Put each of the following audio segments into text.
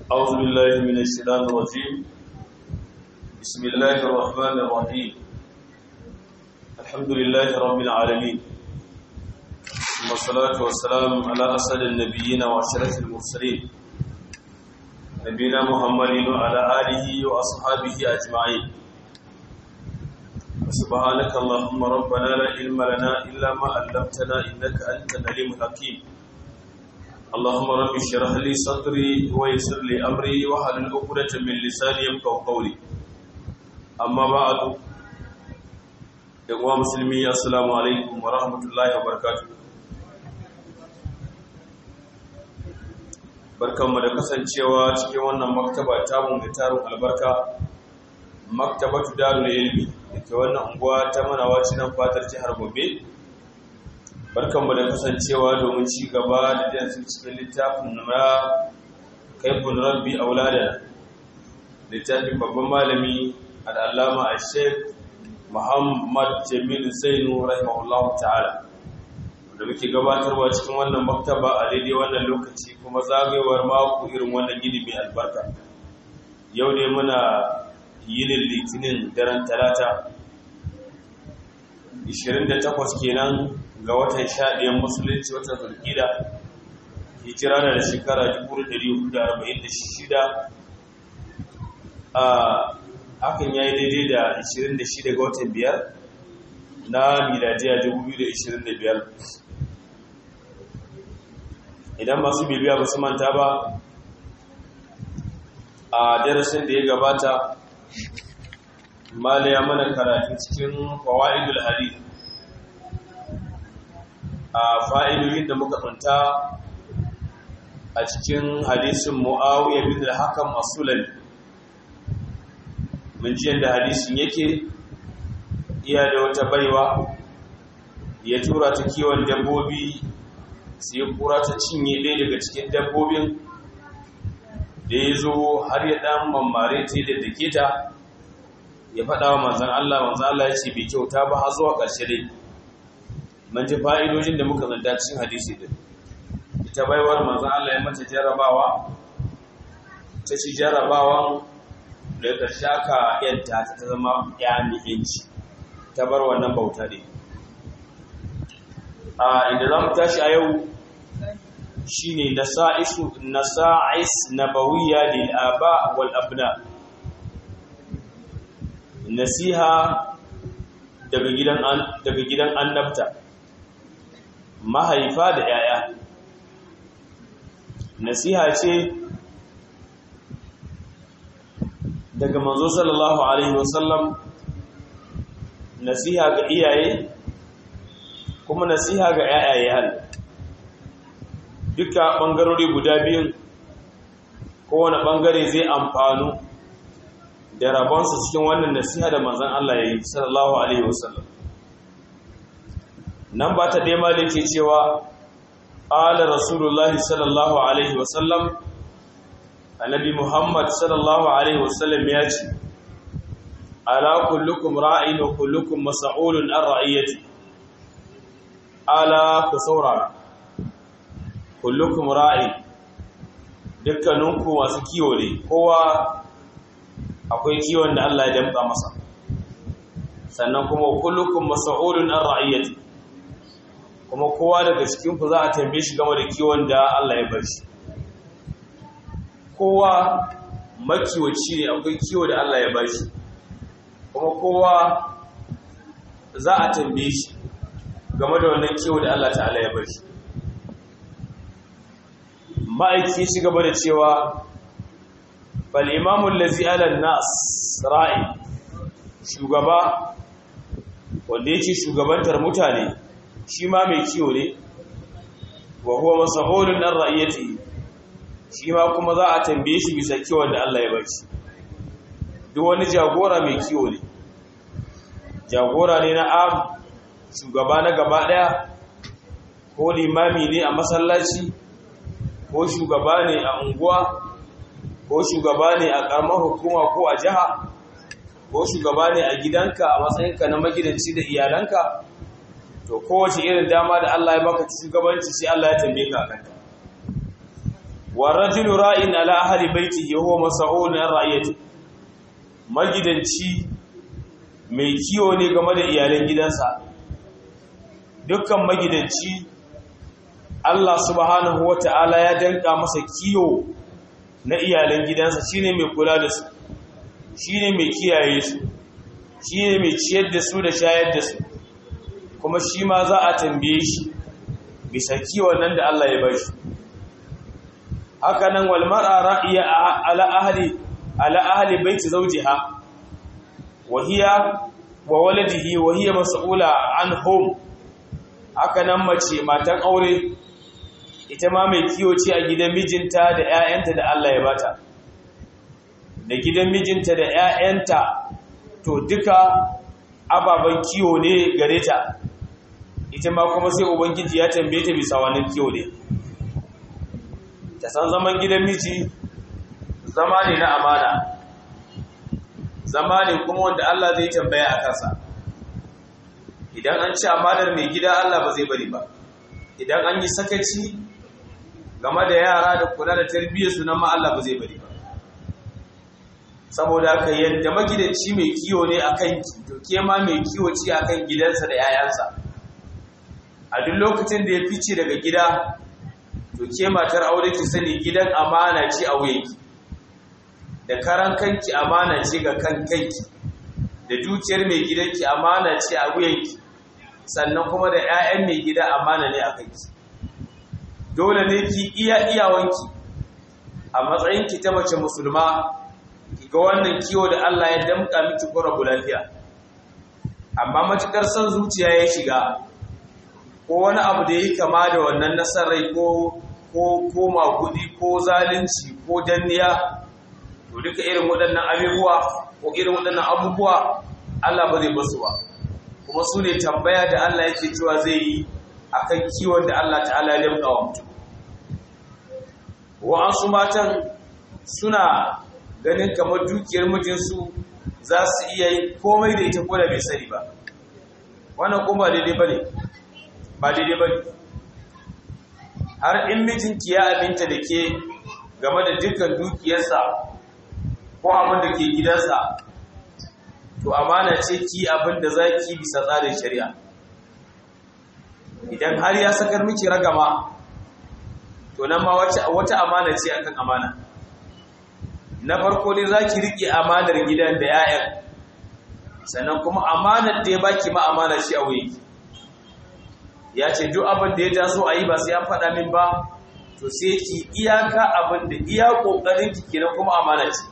أعوذ بالله من الشيطان الرجيم بسم الله الرحمن الرحيم الحمد لله رب العالمين ثم الصلاة والسلام على أسد النبيين وأشرف المرسلين نبينا محمد وعلى آله وأصحابه أجمعين سبحانك اللهم ربنا لا علم لنا إلا ما علمتنا إنك أنت العليم الحكيم اللهم رب اشرح لي صدري ويسر لي امري واحلل عقدة من لساني يفقهوا قولي اما بعد يا مسلمي السلام عليكم ورحمه الله وبركاته barkanmu da kasancewa cikin wannan maktaba tamu mai tarin albarka maktabatu darul ilmi dake wannan unguwa ta manawa cikin fatar jihar Gombe barkanmu da kasancewa domin ci gaba da jansu cikin littafin na kaifin rabbi aulada littafin babban malami al'allama a sheik muhammad jamilu zainu rahimahullahu ta'ala da muke gabatarwa cikin wannan maktaba a daidai wannan lokaci kuma zagayewar mako irin wannan gini mai albarka yau ne muna yinin litinin daren talata 28 kenan ga watan shaɗiyan musulunci watan zulkida hijira na da shekara 1446 a hakan ya yi daidai da 26 ga watan biyar na miladiya 2025 idan masu bibiya ba su manta ba a darasin da ya gabata malaya mana karatu cikin fawa'idul hadith a fa'idoyin da muka tsunta a cikin hadisin mu'awiyar bin al-hakam as-sulami mun ji yadda hadisin yake iya da wata baiwa ya tura ta kiwon dabbobi sai kura ta cinye ɗaya daga cikin dabbobin da ya zo har ya ɗan mammare ta da dake ta ya faɗa wa manzan Allah manzan Allah ya ce bai kyauta ba har zuwa ƙarshe dai man ji fa'idojin da muka zanta cikin hadisi din ita baiwar manzan Allah ya mata jarabawa ta ci jarabawan da ƙarshe aka yanta ta zama ya mi'inci ta bar wannan bauta ne a inda za mu tashi a yau shi ne nasa'is nabawiyya lil aba wal abna nasiha daga gidan daga gidan annabta mahaifa da yaya nasiha ce daga manzo sallallahu alaihi wasallam nasiha ga iyaye kuma nasiha ga yayaye hal duka bangarori guda biyun kowane bangare zai amfanu da rabonsa cikin wannan nasiha da manzon Allah ya yi sallallahu alaihi wasallam nan ba ta dai malin ke cewa ala rasulullahi sallallahu alaihi wasallam annabi muhammad sallallahu alaihi wasallam ya ce ala kullukum ra'in wa kullukum mas'ulun an ra'iyati ala ku saurara kullukum ra'in dukkaninku masu kiwo ne kowa akwai kiwon da Allah ya damka masa sannan kuma kullukum mas'ulun an ra'iyati kuma kowa daga cikin ku za a tambaye shi game da kiwon da Allah ya bar shi kowa makiwaci ne akwai kiwo da Allah ya bar shi kuma kowa za a tambaye shi game da wannan kiwo da Allah ta'ala ya bar shi ma'aiki shi gaba da cewa fal imamu allazi ala nas ra'i shugaba wanda yake shugabantar mutane shi ma mai kiwo ne wa huwa masahulun an ra'iyati shi ma kuma za a tambaye shi bisa kiwon da Allah ya bar shi duk wani jagora mai kiwo ne jagora ne na am shugaba na gaba daya ko limami ne a masallaci ko shugaba ne a unguwa ko shugaba ne a karamar hukuma ko a jiha ko shugaba ne a gidanka a matsayinka na magidanci da iyalanka to kowace irin dama da Allah ya baka shugabanci sai Allah ya tambaye ka kanta wa rajulu ra'in ala ahli baitihi huwa mas'ulun an ra'iyati magidanci mai kiwo ne game da iyalan gidansa dukkan magidanci Allah subhanahu wata'ala ya danka masa kiwo na iyalan gidansa shine mai kula da su shine mai kiyaye su shine mai ciyar da su da shayar da su kuma shi ma za a tambaye shi bisa kiwon nan da Allah ya bashi haka nan wal mar'a ra'iya ala ahli ala ahli baiti zawjiha wa hiya wa waladihi wa hiya mas'ula anhum haka nan mace matan aure ita ma mai kiwo ce a gidan mijinta da 'ya'yanta da Allah ya bata da gidan mijinta da 'ya'yanta to duka ababen kiwo ne gare ta ita ma kuma sai ubangiji ya tambaye ta bisa wannan kiwo ne ta san zaman gidan miji zama ne na amana zama ne kuma wanda Allah zai tambaya a kansa idan an ci amanar mai gida Allah ba zai bari ba idan an yi sakaci game da yara da kula da tarbiyyarsu nan ma Allah ba zai bari ba saboda haka yadda magidanci mai kiwo ne a kan to ke ma mai kiwo ce a kan gidansa da 'ya'yansa a duk lokacin da ya fice daga gida to ke matar aure ki sani gidan amana ce a wuyanki da karan kanki amana ce ga kan kanki da dukiyar mai gidanki amana ce a wuyanki sannan kuma da 'ya'yan mai gida amana ne a kanki dole ne ki iya iyawanki a matsayinki ta mace musulma ki ga wannan kiwo da Allah ya damka miki ko rabu lafiya amma matukar son zuciya ya shiga ko wani abu da yake kama da wannan nasarai ko ko ko magudi ko zalunci ko danniya to duka irin waɗannan abubuwa ko irin waɗannan abubuwa Allah ba zai basu ba kuma su ne tambaya da Allah yake cewa zai yi akan kiwon da Allah ta'ala ya damka wa mutum wa'ansu matan suna ganin kamar dukiyar mijinsu za su iya yi komai da ita ko da bai sani ba wannan kuma ba daidai ba ne ba daidai ba ne har in mijinki ya abinta da ke game da dukkan dukiyarsa ko abin da ke gidansa to amana ce ki abin da za ki bisa tsarin shari'a idan har ya sakar miki ragama to nan ma wata amana ce akan amana na farko ne za ki riƙe amanar gidan da 'ya'yan sannan kuma amanar da ya baki ma amana ce a wuyi ya ce duk abin da ya taso a yi ba sai an faɗa min ba to sai ki iyaka abin da iya ƙoƙarin ki kenan kuma amana ce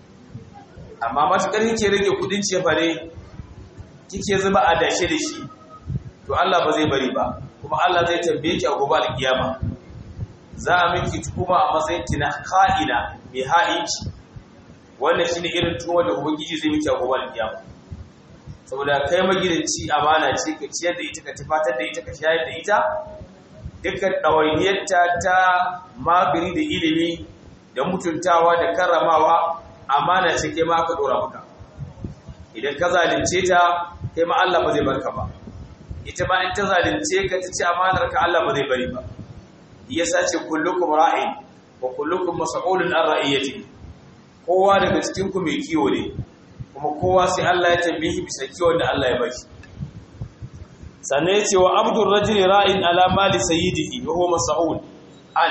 amma matuƙar kike rage kuɗin cefare kike zuba a dashe da shi to Allah ba zai bari ba kuma Allah zai tambaye ki a gobe alkiyama za a miki kuma a matsayin ki na ka'ina mai ha'inci wannan shine irin tuwo da ubangiji zai miki a gobe alkiyama saboda kai magidanci amana ce ka ciyar da ita ka tufatar da ita ka shayar da ita dukkan ɗawainiyarta ta magani da ilimi da mutuntawa da karramawa amana ce kai ma aka ɗora maka idan ka zalunce ta kai ma Allah ba zai barka ba ita ma in ta zalunce ka ta ci amanar ka Allah ba zai bari ba yasa ce kullukum ra'in wa kullukum mas'ulun an ra'iyati kowa daga cikin ku mai kiwo ne kuma kowa sai Allah ya tambaye bisa kiwon da Allah ya bashi sannan yace wa abdur rajul ra'in ala mali sayyidihi wa huwa mas'ul an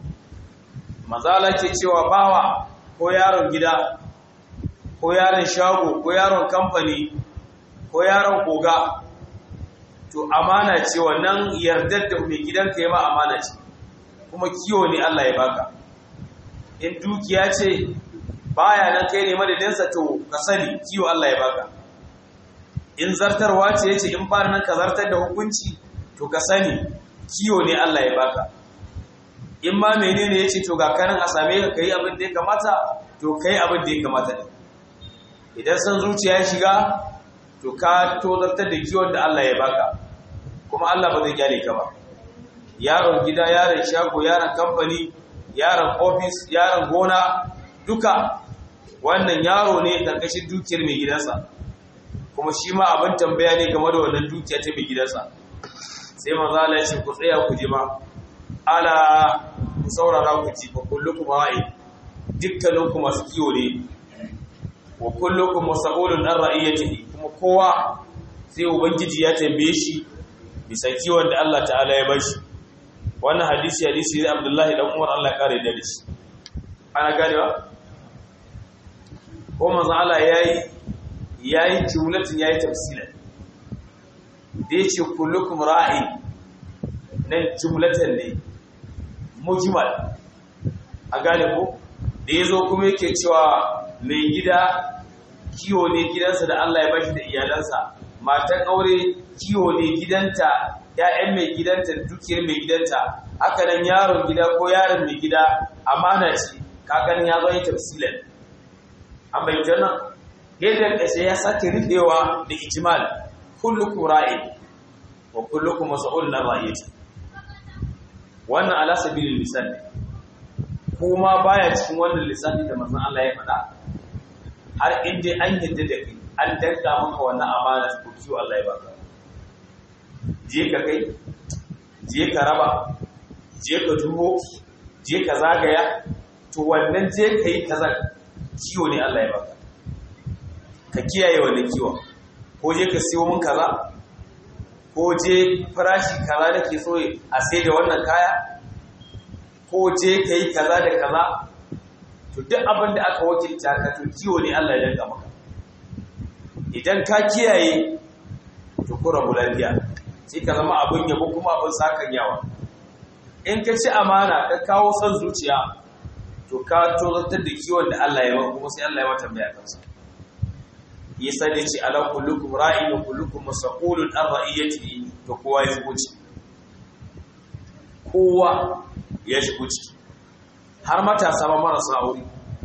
mazala ke cewa bawa ko yaron gida ko yaron shago ko yaron kamfani ko yaron koga to amana ce wannan yardar da mai gidanka ya ma amana ce kuma kiwo ne Allah ya baka in dukiya ce baya nan kai ne madadinsa to ka sani kiwo Allah ya baka in zartarwa ce yace in fara nan ka zartar da hukunci to ka sani kiwo ne Allah ya baka in ma menene yace to ga kanan a same ka kai abin da ya kamata to kai abin da ya kamata ne idan san zuciya ya shiga to ka tozartar da kiwon da Allah ya baka kuma Allah ba zai kyale ka ba yaron gida yaron shago yaron kamfani yaron ofis yaron gona duka wannan yaro ne karkashin dukiyar mai gidansa kuma shi ma abin tambaya ne game da wannan dukiya ta mai gidansa sai manzo Allah ya ce ku tsaya ku ji ma ala ku saurara ku ci fa kullukum ra'i dukkaninku masu kiwo ne wa kullukum mas'ulun an ra'iyatihi kuma kowa sai ubangiji ya tambaye shi bisa kiwon da Allah ta'ala ya bashi wannan hadisi hadisi da Abdullahi dan Umar Allah ya kare da shi ana ganewa ko manzo Allah yayi yayi jumlatin yayi tafsilan da yace kullukum ra'i nan jumlatan ne mujmal a gane ko da yazo kuma yake cewa mai gida kiwo ne gidansa da Allah ya bashi da iyalansa matan aure kiwo ne gidanta ‘ya'yan mai gidanta dukiyar mai gidanta haka nan yaron gida ko yaron mai gida amana ce kakanin ya zo yi tafsilan an bai jana yadda ƙashe ya sake riɗewa da ijimal kullukum ra'i wa kullukum mas'ul na ra'iyati wannan ala sabilil misal kuma baya cikin wannan lissafi da manzon Allah ya faɗa har inda an yadda da kai an danka maka wannan amana ko kiwo Allah ya baka je ka kai je ka raba je ka dubo je ka zagaya to wannan je ka yi kaza kiwo ne Allah ya baka ka kiyaye wannan kiwon ko je ka siyo min kaza ko je farashi kaza da ke so a sai da wannan kaya ko je ka yi kaza da kaza to duk abin da aka wakilta ka to kiwo ne Allah ya danka maka idan ka kiyaye to ku rabu lafiya sai ka zama abin yabo kuma abin sakan yawa in ka ci amana ka kawo son zuciya to ka tozartar da kiwon da Allah ya maka kuma sai Allah ya mata mai kansa yasa da ce ala kullukum ra'in wa kullukum mas'ulun an ra'iyatihi to kowa ya shigo ciki kowa ya shigo ciki har matasa ma marasa aure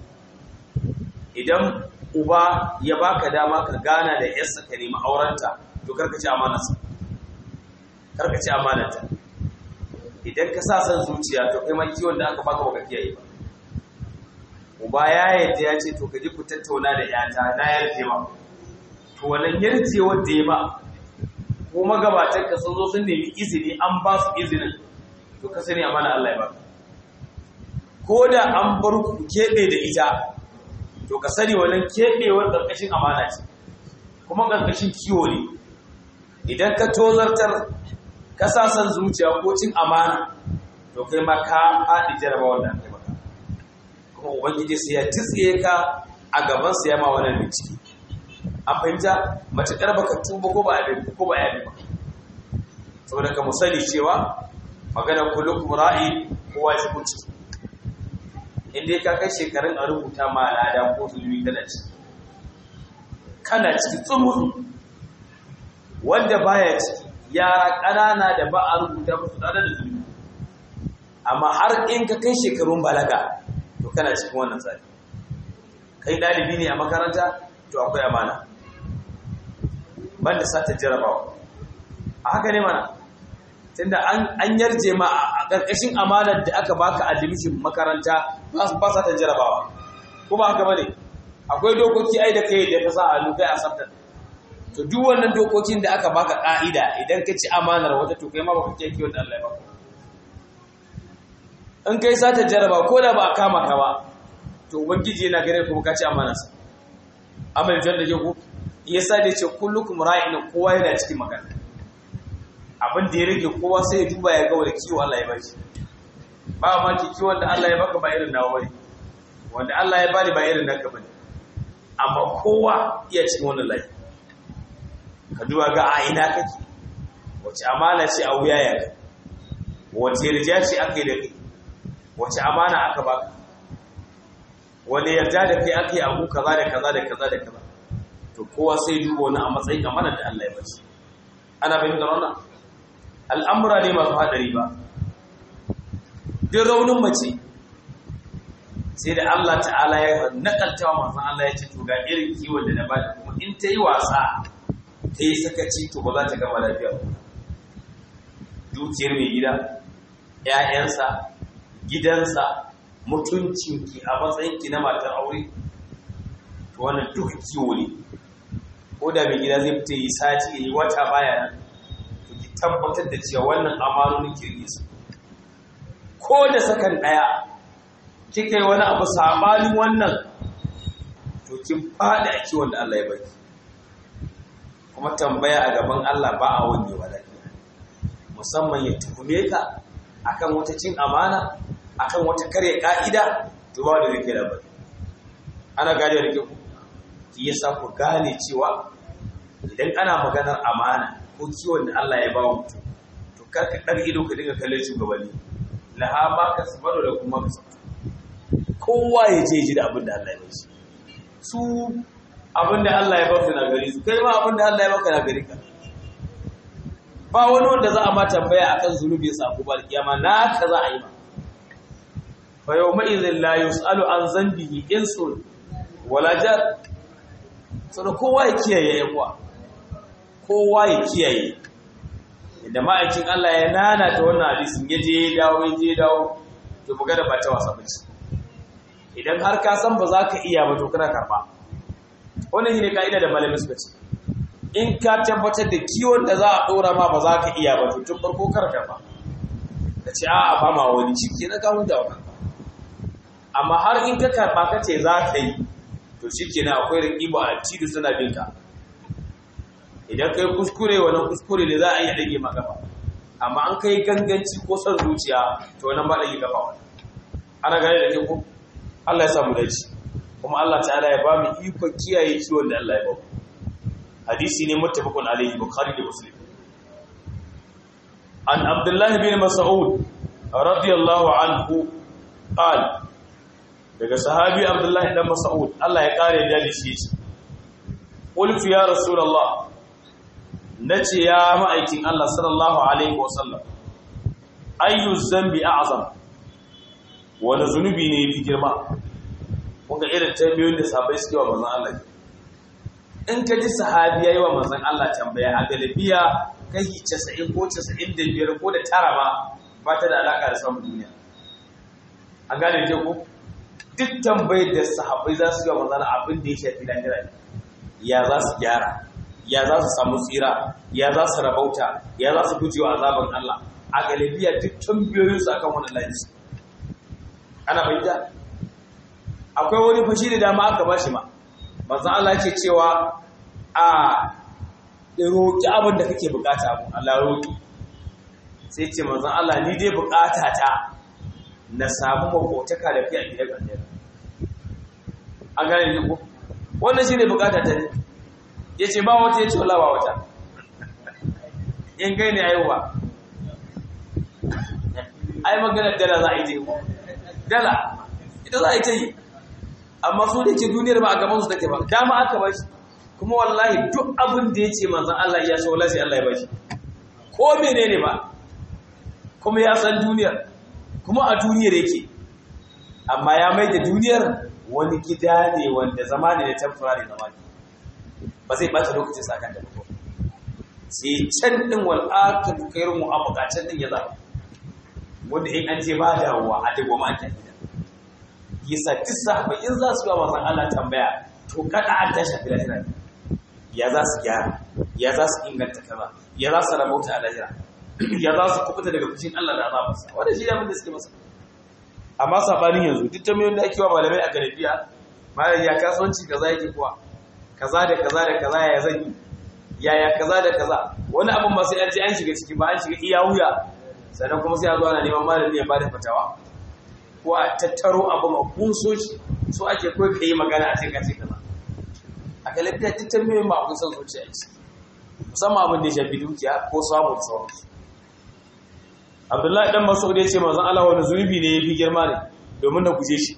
idan uba ya baka dama ka gana da yarsa ka nemi aurenta to karka ci amanarsa karka ci amanarta idan ka sa san zuciya to kai ma kiwon da aka baka baka kiyaye ba uba ya yadda ya ce to ka ji ku tattauna da yata na yarje ma to wannan yarjewar da ya ba ko magabatan ka sun zo sun nemi izini an ba su izinin to ka sani amana Allah ya baka ko da an bar ku keɓe da ita to ka sani wannan keɓewar ƙarƙashin amana ce kuma ƙarƙashin kiwo ne idan ka tozartar ka sa san zuciya ko cin amana to kai ma ka faɗi jaraba wannan kai maka kuma ubangiji sai ya tsiye ka a gaban sa ya ma wannan bincike an fahimta matuƙar baka tuba ko ba a ko ba ya ba saboda ka mu sani cewa maganar kullukum ra'i kowa shi kun ciki inda ka kai shekarun a rubuta ma al'ada ko zulmi kana ciki kana ciki tsumutsu wanda baya ciki yara ƙanana da ba a rubuta musu tsada da zulmi amma har in ka kai shekarun balaga to kana cikin wannan tsari kai ɗalibi ne a makaranta to akwai amana banda sata jarabawa a haka ne mana tunda an yarje ma a ƙarƙashin amanar da aka baka admission makaranta ba sa ta jarabawa ko ba haka bane akwai dokoki ai da kai da ka sa a lukai a sabta to duk wannan dokokin da aka baka ka'ida idan ka ci amanar wata to kai ma baka kiyaye kiwon da Allah ya baka in kai sa ta jaraba ko da ba a kama ka ba to ubangiji yana gare kuma ka ci amanarsa amal jan da ku yasa da ce kullukum ra'in kowa yana cikin magana abin da ya rage kowa sai ya duba ya ga wani kiwo Allah ya bashi ba ma ki kiwon da Allah ya baka ba irin nawa bane wanda Allah ya bani ba irin naka bane amma kowa iya cikin wannan layi ka duba ga a ina kake wace amana ce a wuya ya ka wace yarda ce aka yi da kai wace amana aka baka wani yarda da kai aka yi abu kaza da kaza da kaza da kaza to kowa sai duba wani a matsayin amana da Allah ya bashi ana fahimtar wannan al'amura ne masu haɗari ba duk raunin mace sai da Allah ta'ala ya nakalta wa masu Allah ya ce to ga irin kiwon da na ba da kuma in ta yi wasa ta yi sakaci to ba za ta gama lafiya dukiyar mai gida ‘ya'yansa gidansa mutuncinki a matsayinki na matar aure to wannan duka kiwo ne ko da mai gida zai fita yi sati ya yi wata baya nan tabbatar da cewa wannan amanonin kirgi su ko da sakan daya kika yi wani abu sabanin wannan to kin fada a kiwon da Allah ya baki kuma tambaya a gaban Allah ba a wani wa lafiya musamman ya tuhume ka akan wata cin amana akan wata karya ka'ida to ba da zai da bari ana gane da ku ki yasa ku gane cewa idan ana maganar amana ko kiwon da Allah ya ba mutum to kar ka dar ido ka dinga kallon shugabanni laha ma ka sabaru da kuma ka kowa ya je ji da abin da Allah ya ba shi su abin da Allah ya ba su na gari su kai ma abin da Allah ya baka na gari ka ba wani wanda za a ma tambaya akan zunubi sa ko bar kiyama na ka za a yi ma fa yawma idhil la yusalu an zambihi insun wala jar sai kowa ya kiyaye yawa kowa ya kiyaye da ma'aikin Allah ya nana ta wannan hadisin ya je ya dawo ya je ya dawo to buga da ba ta wasa bace idan har ka san ba za ka iya ba to kana karba wannan shine kaida da malamin suka ce in ka tabbatar da kiwon da za a dora ma ba za ka iya ba to tun farko kar karba ka ce a'a ba ma wani ciki na ka huta wa amma har in ka karba ka ce za ka yi to shikenan akwai rikiba a tidu suna bin ka idan kai kuskure wannan kuskure ne za a iya dage maka ba amma an kai ganganci ko son zuciya to wannan ba dage kafa wannan ana gane da ke ko Allah ya samu dace kuma Allah ta'ala ya ba mu iko kiyaye ciwon da Allah ya ba mu hadisi ne muttafaqun alayhi bukhari da muslim an abdullah bin mas'ud radiyallahu anhu qal daga sahabi abdullah dan mas'ud Allah ya kare da shi yace qultu ya rasulullah nace ya ma'aikin Allah sallallahu alaihi wasallam ayyu zambi a'zam wani zunubi ne fi girma kunga irin tambayoyin da sahabbai suke wa manzon Allah in ka ji sahabi yayi wa manzon Allah tambaya a galibiya kai 90 ko 95 ko da tara ba ba ta da alaka da samun duniya an gane je ko duk tambayar da sahabbai za su yi wa manzon abin da ya shafi lahira ya za su gyara ya za su samu tsira ya za su rabauta ya za su gujewa azaban Allah a galibiya duk tambayoyin su akan wannan layin ana bayyana akwai wani fashi da dama aka bashi ma manzon Allah yake cewa a roki abin da kake bukata abu Allah roki sai ce manzon Allah ni dai bukata ta na samu makotaka da fi a gidan aljanna an gane ni ko wannan shine bukata ta ne yace ba wata yace wallahi ba wata in kai ne ayyuba ai magana dala za a yi je ko dala ita za a yi ta yi amma su da ke duniyar ba a gaban su take ba dama aka ba shi kuma wallahi duk abin da ya ce manzan Allah ya so wallahi Allah ya ba shi ko menene ba kuma ya san duniyar kuma a duniyar yake amma ya mai da duniyar wani gida ne wanda zama ne da temporary zama ne ba zai bata lokacin sakan da ba sai can din wal akhir khairun mu'abaqatan din ya zaba wanda in an je ba dawowa a dago ma ake yasa duk sahabbai in za su yi wa manzon Allah tambaya to kada an tashi fi lahira ya za su gyara ya za su inganta kaza ya za su rabauta a lahira ya za su kubuta daga fushin Allah da azabarsa wanda shi ne abin da suke masa amma sabanin yanzu duk tambayoyin da ake wa malamai a garabiya malam ya kasuwanci kaza yake kuwa kaza da kaza da kaza ya zan yi yaya kaza da kaza wani abin ba sai an ce an shiga ciki ba an shiga iya wuya sannan kuma sai a zo ana neman malami ya bada fatawa ko a tattaro abin a kunso shi so ake kawai ka yi magana a cikin kace kaza a galabiya duk tambayoyin ba kun san zuciya ce musamman abin da ya shafi dukiya ko samun sauransu abdullahi dan masaudi ya ce manzon Allah wani zunubi ne yafi girma ne domin na guje shi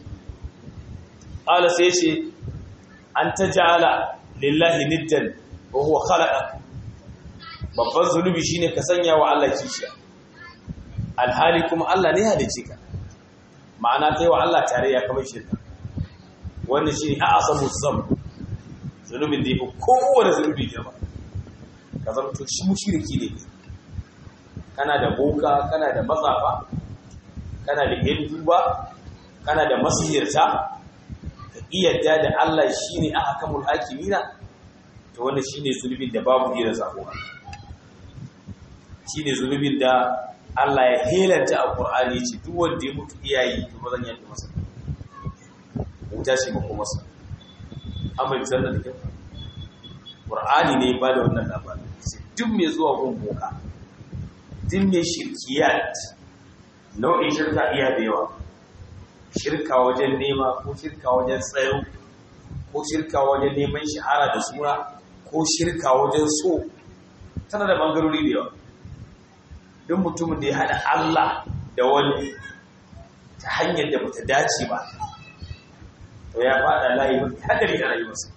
ala sai ce an tajala lillahi niddan wa huwa khalaqa babban zunubi shine ka sanya wa Allah kishiya alhali kuma Allah ne halice ka ma'ana kai wa Allah tare ya kamar shirka wannan shine a'asamu zam zunubin da yafi kowane zunubi girma ka zama to shi mushriki ne kana da boka kana da matsafa kana da yan duba kana da masihirta ka iyadda da Allah shine ahkamul hakimina to wannan shine zulubin da babu hira sako shine zulubin da Allah ya helanta a Qur'ani ce duk wanda ya mutu iyayi to ba zan yi masa wuta shi ba kuma masa amma bisan da kyau Qur'ani ne ba da wannan labarin duk mai zuwa gun boka duk mai shirkiyat nau'in shirka iya da yawa shirka wajen nema ko shirka wajen tsayo ko shirka wajen neman shahara da suna ko shirka wajen so tana da bangarori da yawa duk mutumin da ya haɗa Allah da wani ta hanyar da bata dace ba to ya faɗa layi mafi hadari a rayuwarsa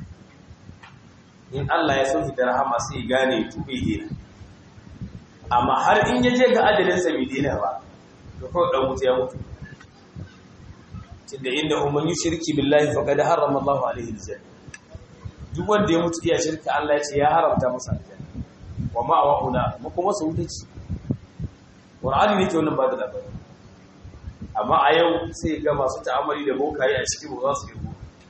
in Allah ya sauki da rahama sai gane tube dena amma har in ya je ga adalinsa bai dena ba to kawai dan mutu ya mutu tunda inda umman yushriki billahi faqad harrama Allahu alaihi aljanna duk wanda ya mutu iya shirka Allah ya ce ya haramta masa aljanna wa ma'awuna mu kuma su wuta ce Qur'ani ne ke wannan ba da labari amma a yau sai ga masu ta'amali da bokaye a cikin ba za su yi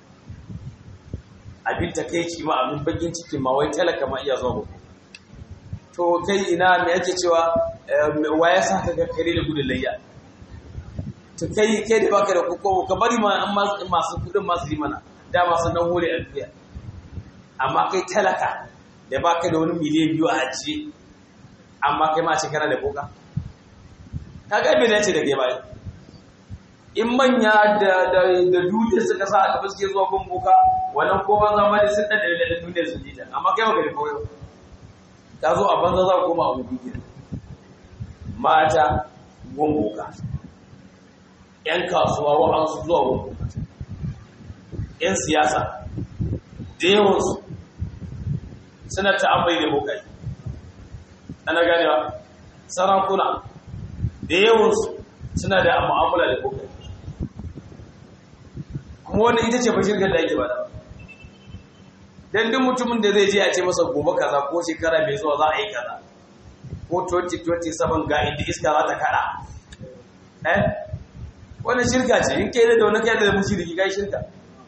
abin takeici ma abin bakin ciki ma wai talaka ma iya zuwa boko to kai ina me yake cewa wa ya saka ga kare da gudun layya to kai kai da baka da koko ka bari ma an masu kudin masu yi mana da masu nan hore a duniya amma kai talaka da baka da wani miliyan biyu a ajiye amma kai ma ce kana da boka ka ga bai dace da kai bai in manya da da da duniya suka sa a gaba suke zuwa gun boka wannan ko banza ma da sun da da duniya su ji amma kai baka da koyo ka zo a banza za ka koma a hudu mata gun boka ‘yan kasuwa wa'ansu zuwa wani ‘yan siyasa da yawansu suna ta'ambai da bokai ana ganewa sarakuna da yawansu suna da mu'amala da bokai kuma wani ita ce bashirgar da ake bada don duk mutumin da zai je a ce masa gobe kaza ko shekara mai zuwa za a yi kaza ko 2027 ga inda iska za ta kada eh wani shirka ce in kai da wani kai da mushriki kai shirka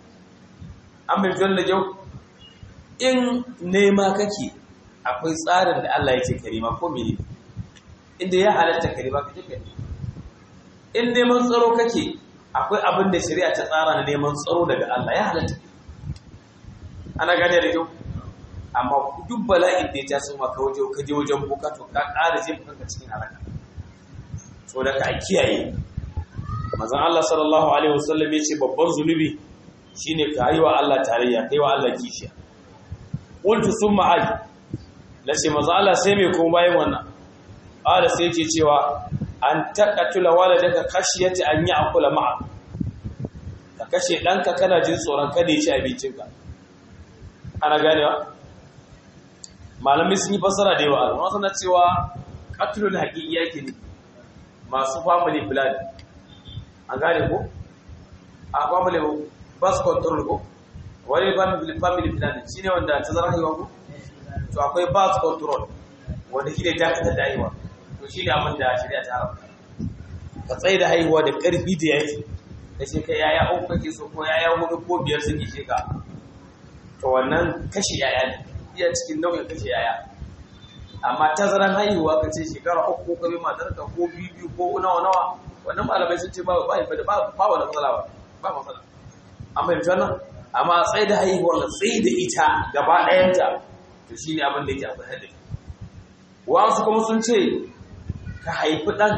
an bai fiye da kyau in nema kake akwai tsarin da Allah yake karima ko mene inda ya halatta karima kake kai in neman tsaro kake akwai abin da shari'a ta tsara na neman tsaro daga Allah ya halatta ana gane da kyau amma duk bala'in da ya taso maka waje ka je wajen boka to ka ƙara jefa kanka cikin halaka so da ka kiyaye manzon Allah sallallahu alaihi wasallam yace babban zunubi shine ka yi wa Allah tarayya kai wa Allah kishiya qultu summa ay lace manzon Allah sai me kuma bayan wannan ala sai yake cewa an taqatula waladaka khashiyati an ya'kula ma'a ka kashe danka kana jin tsoron kada ya ci abincinka ana ganewa malamai sun yi fasara da yawa amma suna cewa qatlul haqiqi yake ne masu family plan an gane ko a family bus control ko wani family planning shi ne wanda ta zara haihuwa ko to akwai bus control wanda shi ne dakatar da haihuwa to shi ne abin da shari'a ta haramta ka tsaye da haihuwa da ƙarfi da yaki da shi ka yaya uku kake so ko yaya hudu ko biyar sun ishe ka to wannan kashe yaya ne iya cikin nau'in kashe yaya amma tazaran haihuwa ka ce shekara uku ko kabe matarka ko biyu biyu ko nawa nawa wannan malamai sun ce ba ba ba ba wani matsala ba ba matsala an fahimci wannan amma tsaye da haihuwar tsaye da ita gaba ɗayanta to shi ne abin da yake akwai hadari wasu kuma sun ce ka haifi ɗan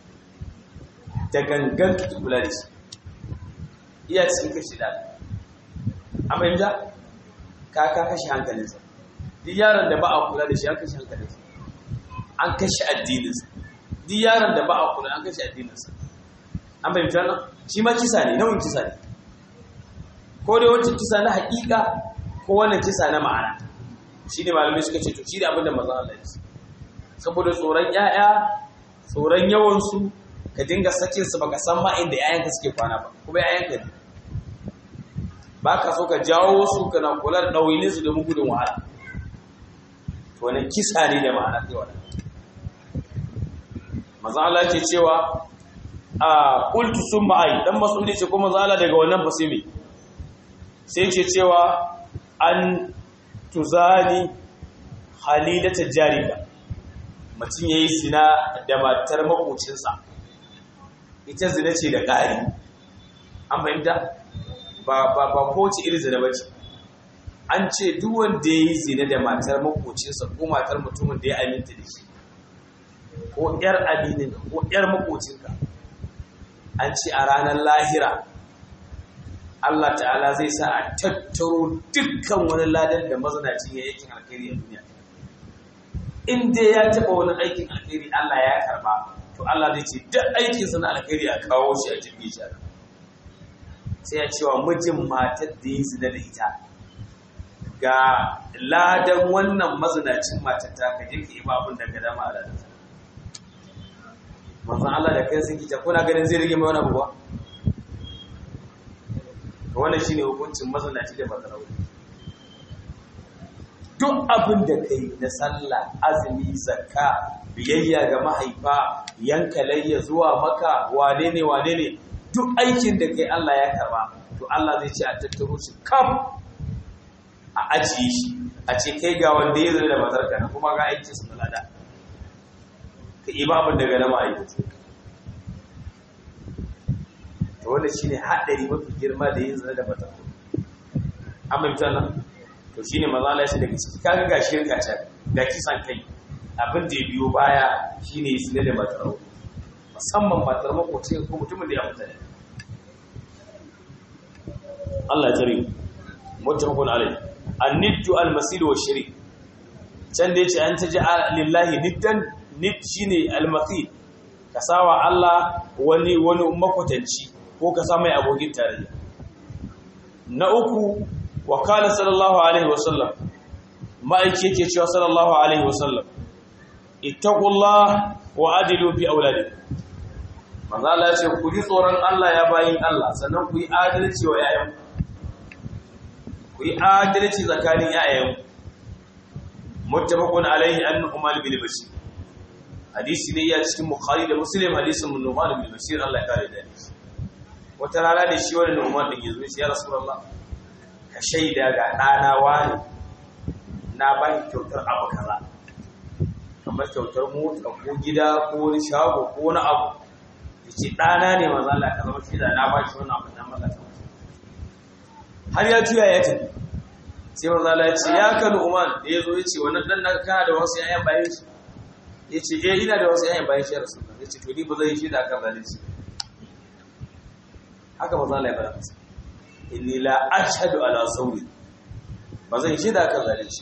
da gangan ka kula da shi iya cikin kashi da an fahimta ka ka kashe hankalinsa duk yaron da ba a kula da shi an kashe hankalinsa an kashe addininsa duk yaron da ba a kula an kashe addininsa an fahimci wannan shi ma kisa ne nau'in kisa ne ko dai wancan kisa na haƙiƙa ko wannan kisa na ma'ana shi ne malamai suka ce to shi ne abinda maza Allah ya saboda tsoron ƴaƴa tsoron yawansu ka dinga sakin su baka san ma inda ƴaƴanka suke kwana ba kuma ƴaƴanka ne ba ka so ka jawo su kana kula da ɗawainin su domin gudun wahala to wannan kisa ne da ma'ana kai wannan maza Allah ke cewa a qultu summa ai dan mas'uli ce kuma maza Allah daga wannan fasimi sai ce cewa an tuzani halilata jarida mutum ya yi zina da matar makocinsa ita zina ce da ƙari an fahimta ba ba ba kowace iri zina ba ce an ce duk wanda ya yi zina da matar makocinsa ko matar mutumin da ya aminta da shi ko ‘yar aminin ko ‘yar makocinka an ce a ranar lahira Allah ta'ala zai sa a tattaro dukkan wani ladan da mazinacin ya yakin alkhairi a duniya in dai ya taɓa wani aikin alkhairi Allah ya karba to Allah zai ce duk aikinsa na alkhairi a kawo shi a jirgin shi sai ya cewa mijin matar da yi zina da ita ga ladan wannan mazinacin matar ta ka je ka yi babun daga dama a ladan manzon Allah da kai sun kita kuna ganin zai rage mai wani abu ba to wannan shine hukuncin mazinaci da mazarawi duk abin da kai na sallah azumi zakka biyayya ga mahaifa yanka layya zuwa maka wane ne wane ne duk aikin da kai Allah ya karba to Allah zai ce a tattaro shi kam a ajiye shi a ce kai ga wanda ya zama da matarka na kuma ga aikin su lada ka yi babin daga na ma'aikata to wanda shi ne haɗari mafi girma da yin zane da matarka an mai nan to shi ne maza Allah daga ciki kaga ga shirka can ga kisan kai abin da ya biyo baya shi ne zane da matarka musamman matar makoci ko mutumin da ya mutane Allah ya tare muttafaqun alai an-niddu al-masil wa shari can da yace an taji lillahi niddan nid shine al-masil ka sawa Allah wani wani makwatanci ko ka sa mai abokin tarayya na uku wa qala sallallahu alaihi wa sallam ma'aiki yake cewa sallallahu alaihi wa sallam ittaqullah wa adilu fi auladikum manzo Allah ya ce ku ji tsoron Allah ya bayin Allah sannan ku yi adalci wa yayan ku yi adalci tsakanin yayan muttafaqun alaihi an Nu'man bin Bashir hadisi ne ya cikin Bukhari da Muslim hadisin Nu'man bin Bashir Allah ya kare da shi wata rana da shi wani Nu'man din yazo shi ya Rasulullah ka shaida ga dana wani na ba shi kyautar abu kaza kamar kyautar mota ko gida ko wani shago ko wani abu yace ɗana ne maza Allah ka zama shi da na ba shi wannan abu na mallaka har ya juya ya tafi sai maza Allah ya ce ya kanu Umar da ya zo ya ce wannan dan naka kana da wasu yayan bayan shi ya ce eh ina da wasu yayan bayan shi ya rasu ya ce to ni ba zai shi da kan zalunci haka maza Allah ya fara masa inni la ashhadu ala sawri ba zan shi da kan zalunci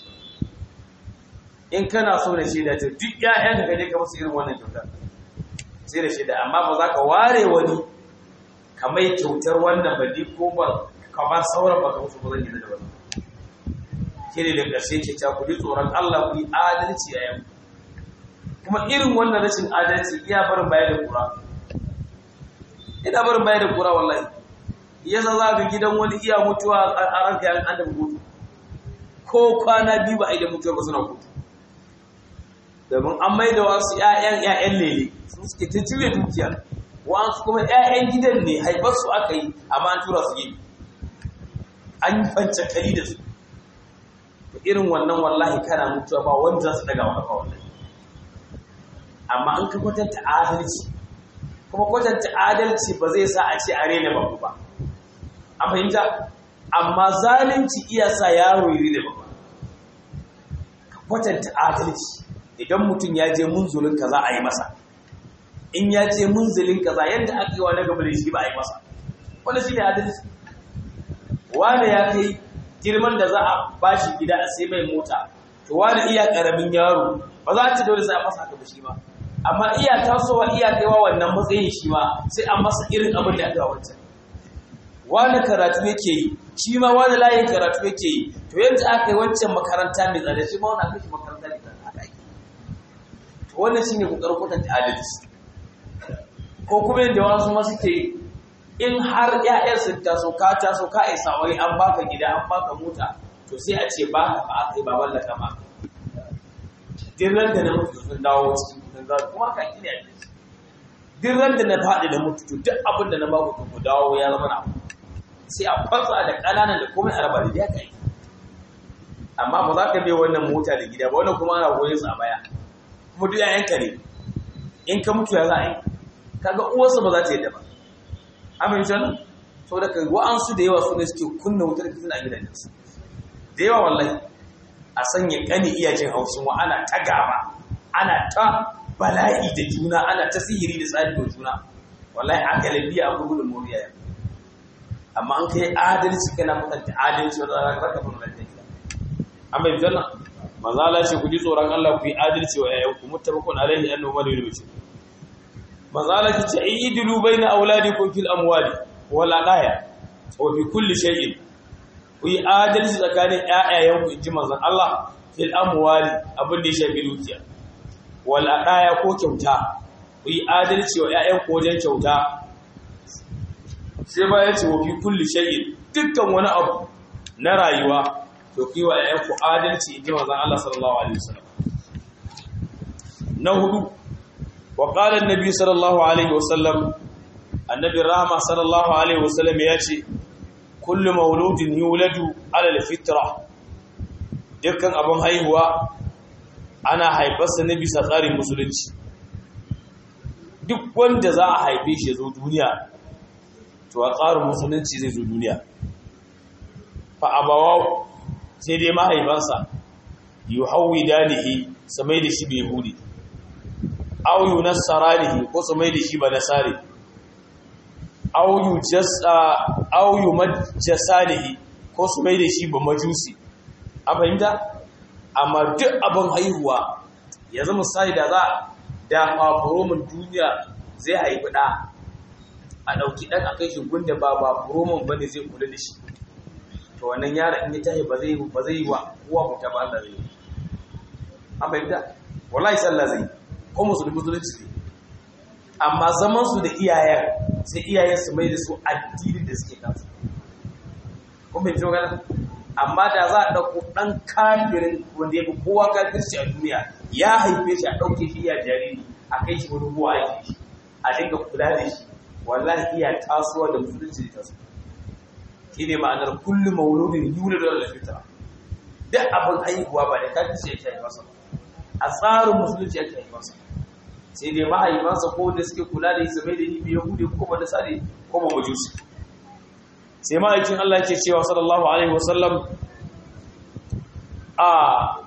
in kana so da shi da ta duk ƴaƴan ka je ka musu irin wannan kyautar sai da shida amma ba za ka ware wani ka mai kyautar wannan ba ko ba ka ba sauran ba ka musu ba zan yi da wani ke ne da ƙarshe ke ta kudi tsoron Allah ku yi adalci a yau kuma irin wannan rashin adalci iya barin baya da kura ina barin baya da kura wallahi yasa za ka gidan wani iya mutuwa a ranka yan an da mutu ko kwana biyu ba a yi da mutuwa ba suna mutu domin an mai da wasu ‘ya'yan ‘ya'yan lele su suke ta cire dukiya wasu kuma ‘ya'yan gidan ne haifarsu aka yi amma an tura su yi an yi fance kari da su irin wannan wallahi kana mutuwa ba wanda za su daga wani wallahi amma an ka kwatanta adalci kuma kwatanta adalci ba zai sa a ce a rena babu ba a fahimta amma zalunci iya sa yaro yi rena babu ka kwatanta adalci idan mutum ya je munzulin kaza a yi masa in ya ce munzulin kaza yadda aka yi wa na gaba da shi ba a yi masa wanda shi ne adalci wanda ya kai girman da za a ba shi gida a sai mai mota to wanda iya karamin yaro ba za a ci dole sai a masa haka ba shi ba amma iya tasowa iya kaiwa wannan matsayin shi ma sai a masa irin abin da aka yi wancan wani karatu yake yi shi ma wani layin karatu yake yi to yadda aka yi wancan makaranta mai tsada shi ma wani aka shi makaranta mai tsada aka yi to wannan shi ne kokarin kwatanta adalci ko kuma yadda wasu ma suke yi in har ƴaƴan sun taso ka taso ka isa wai an baka gida an baka mota to sai a ce ba ka ba aka yi ba mallaka ma dirran da na mutu sun dawo cikin kudin zaru kuma ka kine a cikin dirran da na faɗi da mutu to duk abin da na ba ku ku dawo ya zama na sai a kwatsa da ƙananan da komai a raba da ya kai amma ba za ka bai wannan mota da gida ba wannan kuma ana goyon sa a baya kuma duk yayanka ne in ka mutu ya za a yi kaga uwarsa ba za ta yadda ba amin nan sau da kai wa'ansu da yawa su ne suke kunna wutar fitina a gidajensu da yawa wallahi a sanya kani iyajin hausun wa ana ta gaba ana ta bala'i da juna ana ta sihiri da tsari da juna wallahi a galabiya a gudun moriya ya amma an kai adalci kana mutunta adalci wanda za ka raka mun da gida an bai janna manzo Allah ce ku ji tsoron Allah ku yi adalci wa yayanku muttafaqun alaihi annahu wali bil bashir manzo Allah ce idilu baina auladikum fil amwali wal aqaya wa fi kulli shay'in ku yi adalci tsakanin ƴaƴayenku inji manzon Allah fil amwali abin da ya shafi dukiya wal aqaya ko kyauta ku yi adalci wa ƴaƴanku wajen kyauta sai ba ya ce wa fi kulli shay'in dukkan wani abu na rayuwa to ku yi wa ƴaƴanku adalci inji manzon Allah sallallahu alaihi wasallam na hudu wa qala an-nabi sallallahu alaihi wasallam annabi rahma sallallahu alaihi wasallam ya ce kullu mauludin yuladu ala al-fitra dukkan abin haihuwa ana haifarsa ne bisa tsarin musulunci duk wanda za a haife shi zo duniya to a tsarin musulunci zai zo duniya fa abawaw sai dai mahaifansa yuhawidanihi samai da shi bai hudi aw yunassaranihi ko samai da shi ba nasari aw yumajjasanihi ko su mai da shi ba majusi a fahimta amma duk abin haihuwa ya zama sai da za da fafuromin duniya zai haifi ɗa a ɗauki ɗan a kai shi gunda ba fafuromin ba ne zai kula da shi to wannan yara in ya tahi ba zai ba zai yi wa uwa mutu ba Allah zai yi a fahimta wallahi sallah zai ko musulmi musulunci ne amma zaman su da iyayen sai iyayen su mai da su addinin da suke kansu kuma bai gana amma da za a ɗauko ɗan kafirin wanda ya fi kowa kafirci a duniya ya haife shi a ɗauke shi iya jariri a kai shi wani ruwa a shi a dinga kula da shi wallahi iya tasowa da musulunci da taso shi ne ma'anar kullum mauludin yuna da wala fitra duk abin haihuwa ba da kafirci yake haifarsa a tsarin musulunci yake haifarsa sai dai mahaifansa ko da suke kula da isa mai da ibi yahudi ko ba da sare ko ba majusi sai ma'aikin Allah ke cewa sallallahu alaihi wasallam a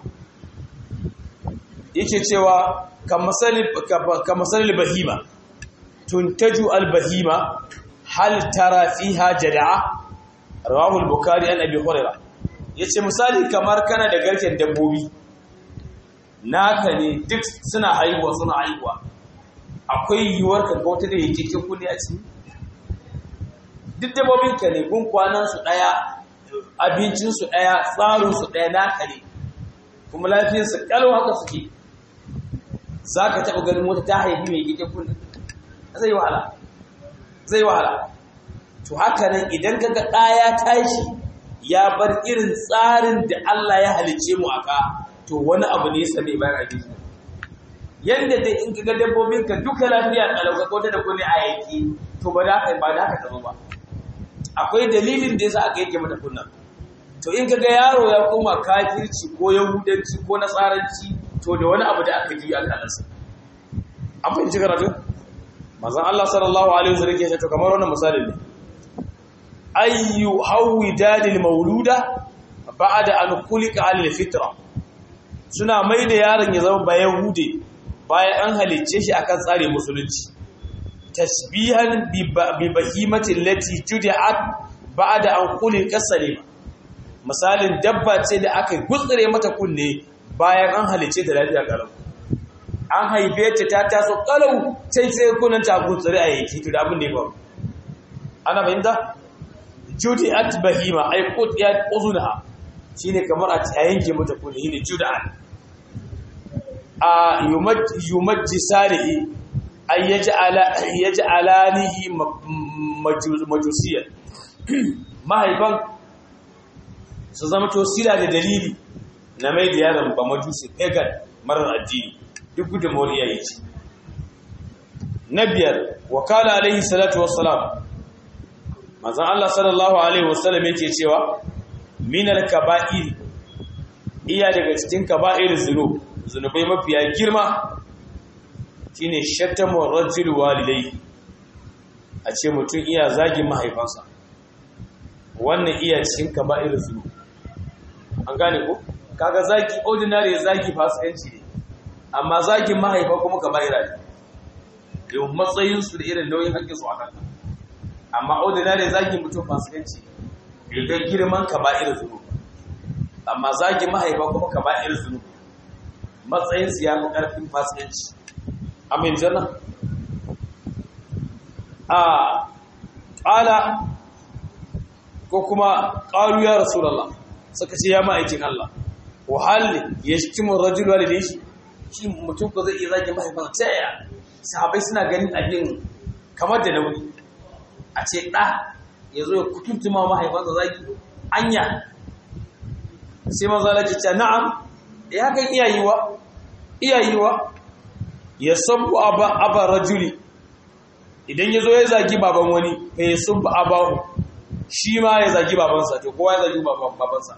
yake cewa kamasali bahima tuntaju albahima hal tara fiha jada'a rawahu al-bukhari an abi hurairah yace misali kamar kana da garken dabbobi naka ne duk suna haihuwa suna haihuwa akwai yiwuwar ka ga wata da yake cikin kulli a ciki duk dabbobin ka ne gun kwanan su daya abincin su daya tsarin su daya naka ne kuma lafiyar su kalau haka suke zaka taba ganin wata ta haifi mai yake kulli zai wahala zai wahala to haka nan idan kaga ɗaya tashi ya bar irin tsarin da Allah ya halice mu aka to wani abu ne same bayan abin yanda dai in kaga dabbobin ka duka lafiya kalauka ko ta da kone a yaki to ba da haka ba da haka ta ba akwai dalilin da yasa aka yake mata kunna to in kaga yaro ya koma kafirci ko yahudanci ko nasaranci to da wani abu da aka ji alƙalansa an fahimci karatu manzon Allah sallallahu alaihi wasallam ke to kamar wannan misalin ne ayyu hawidadil mauluda ba'da an kulika alil fitra suna mai da yaron ya zama bayan hude bayan an halicce shi akan tsare musulunci tasbihan bi bahimatin lati judi'at ba'da an kulika salima misalin dabba ce da aka gutsire mata kunne bayan an halicce ta lafiya kalau an haife ta ta taso kalau sai sai kunan ta gutsire a yake to da abin da ya faru ana fahimta judi'at bahima ay qutiyat uzunha shine kamar a yanke mata kunne shine jud'an a yumajjisarihi ay yaj'ala yaj'alanihi majusiyan mahaifan su zama to sila da dalili na mai da yaron ba majusi pagan marar addini duk gudun moriya yake na biyar wakala alaihi salatu wassalam manzon Allah sallallahu alaihi wasallam yake cewa minal kaba'ir iya daga cikin kaba'ir zunub zunubai mafiya girma shine shatamu rajul walidai a ce mutum iya zagin mahaifansa wannan iya cikin kaba'ir zulu an gane ko kaga zagi ordinary zagi fasikanci ne amma zagin mahaifa kuma kaba'ira ne yau matsayin su da irin nauyin hakkin su a kanka amma ordinary zagin mutum fasikanci ne bai girman kaba'ir zulu amma zagin mahaifa kuma kaba'ir zulu matsayin su ya fi karfin fasikanci amin janna a ƙala ko kuma ƙalu ya rasulallah suka ce ya ma'aikin Allah wahalli ya shi kimin rajul walidai shi shi mutum ko zai iya zagin mahaifansa ta yaya sahabai suna ganin abin kamar da nauyi a ce ɗa ya zo ya kutuntuma mahaifansa zagi anya sai maza laki ce na'am ya hakan iyayiwa iyayiwa ya sabu aba rajuli idan ya zo ya zagi baban wani ya sabu abahu shi ma ya zagi babansa to kowa ya zagi babansa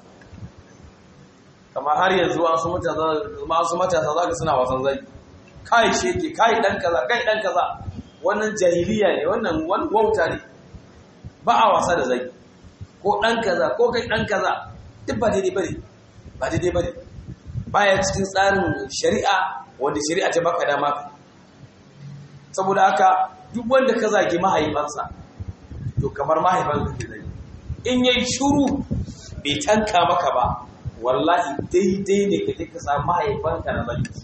kamar har yanzu masu matasa za ka suna wasan zagi kai sheke kai dan kaza kai dan kaza wannan jahiliya ne wannan wauta ne ba a wasa da zagi ko dan kaza ko kai dan kaza duk ba daidai bane ba daidai bane baya cikin tsarin shari'a wanda shari'a ta baka dama saboda haka duk wanda ka zagi mahaifansa to kamar mahaifansa ke zagi in yayi shuru bai tanka maka ba wallahi daidai ne ka je ka samu mahaifanka na zagi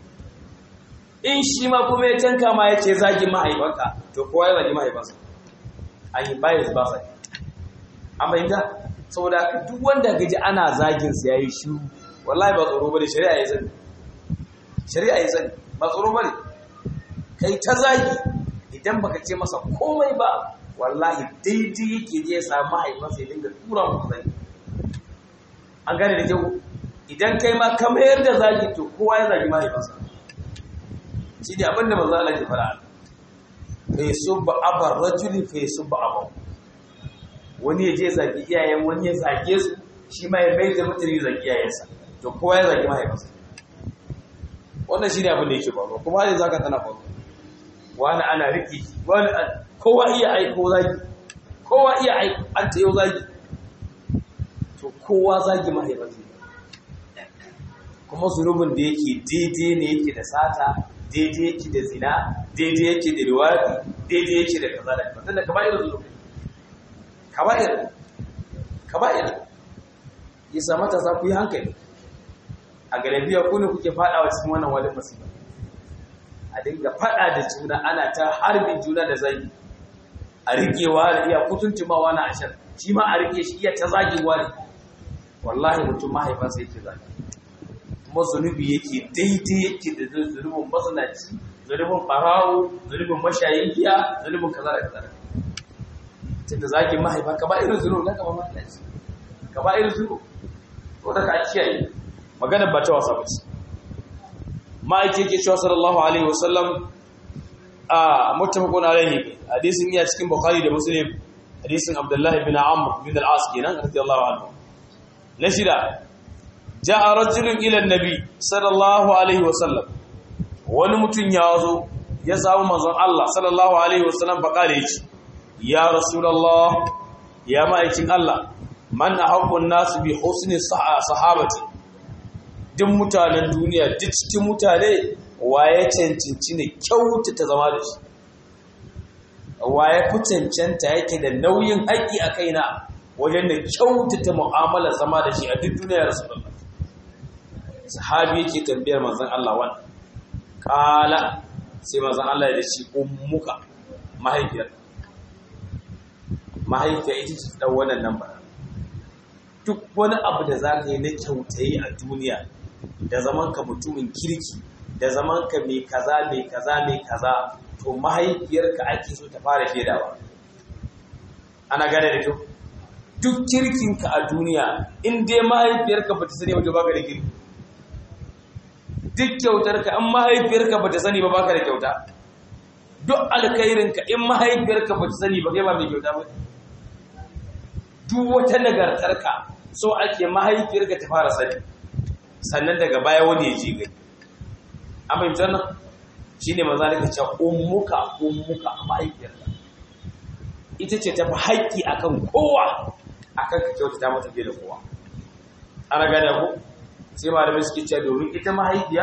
in shi ma kuma ya tanka ma ya ce zagi mahaifanka to kowa ya zagi mahaifansa an yi bayan ba sai an bayyana saboda duk wanda gaji ana zagin sa yayi shiru wallahi ba tsoro bane shari'a ya sani shari'a ya sani ba tsoro bane kai ta zagi idan baka ce masa komai ba wallahi daidai yake je ya samu mahaifansa ya dinga tura muku zagi an gane da kyau idan kai ma ka mayar da zagi to kowa ya zagi mahaifansa shi ne abinda manzo Allah ke fara fa yusubba abar rajuli fa yusubba abahu wani ya je zagi iyayen wani ya zage su shi ma ya mai da mutane zagi iyayensa to kowa ya zagi mahaifinsa wannan shi ne abin da yake faruwa kuma hali zaka tana faruwa wani ana riƙe wani kowa iya aiko zagi kowa iya aiko an ta yau zagi to kowa zagi mahaifinsa kuma zunubin da yake daidai ne yake da sata daidai yake da zina daidai yake da riwadi daidai yake da kaza da kaza da kaba'ir zunubi kaba'ir kaba'ir yasa matasa ku yi hankali a galabiya ku ne kuke fadawa cikin wannan wani masifa a dinga fada da juna ana ta harbin juna da zagi a rikewa da iya kutuntumawa na ashar shi ma a rike shi iya ta zagewa ne wallahi mutum mahaifansa yake zagi kuma zunubi yake daidai yake da zunubin masanaci zunubin ɓarawo zunubin mashayin giya zunubin kaza da kaza tunda zaki mahaifa ka ba irin zunubin na kama masanaci ka ba irin zunubin ko da ka kiyaye magana ba ta wasa bace ma'aiki yake cewa sallallahu alaihi wasallam a muttafaqun alaihi hadisin iya cikin bukhari da muslim hadisin abdullahi bin amr bin al-as kenan radiyallahu anhu na shida ja'a rajulun ila annabi sallallahu alaihi wasallam wani mutum ya zo ya samu manzon Allah sallallahu alaihi wasallam fa kale yace ya rasulullah ya ma'aikin Allah man ahabbun nas bi husni sahabati duk mutanen duniya duk cikin mutane waye cancanci ne kyautata zama da shi waye fi cancanta yake da nauyin haƙi a kaina wajen da kyautata mu'amala zama da shi a duk duniya rasulullah sahabi yake tambayar manzon Allah wannan kala sai manzon Allah ya ce ummuka mahaifiyar mahaifiya ita ce dan wannan nan ba duk wani abu da za ka yi na kyautayi a duniya da zaman ka mutumin kirki da zaman ka mai kaza mai kaza mai kaza to mahaifiyarka ake so ta fara shaidawa ana gane da kyau duk kirkinka a duniya in dai mahaifiyarka ba ta sani ba to baka da kirki duk kyautarka in mahaifiyarka ba ta sani ba baka da kyauta duk alkhairinka in mahaifiyarka ba ta sani ba kai ba mai kyauta ba duk wata nagartarka so ake mahaifiyarka ta fara sani sannan daga baya wani ya ji gani an fahimci wannan shine maza da ce ummuka ummuka mahaifiyarka ita ce tafi haƙƙi akan kowa akan ka kyautata mata fiye da kowa ana gane ku sai malamai suke cewa domin ita mahaifiya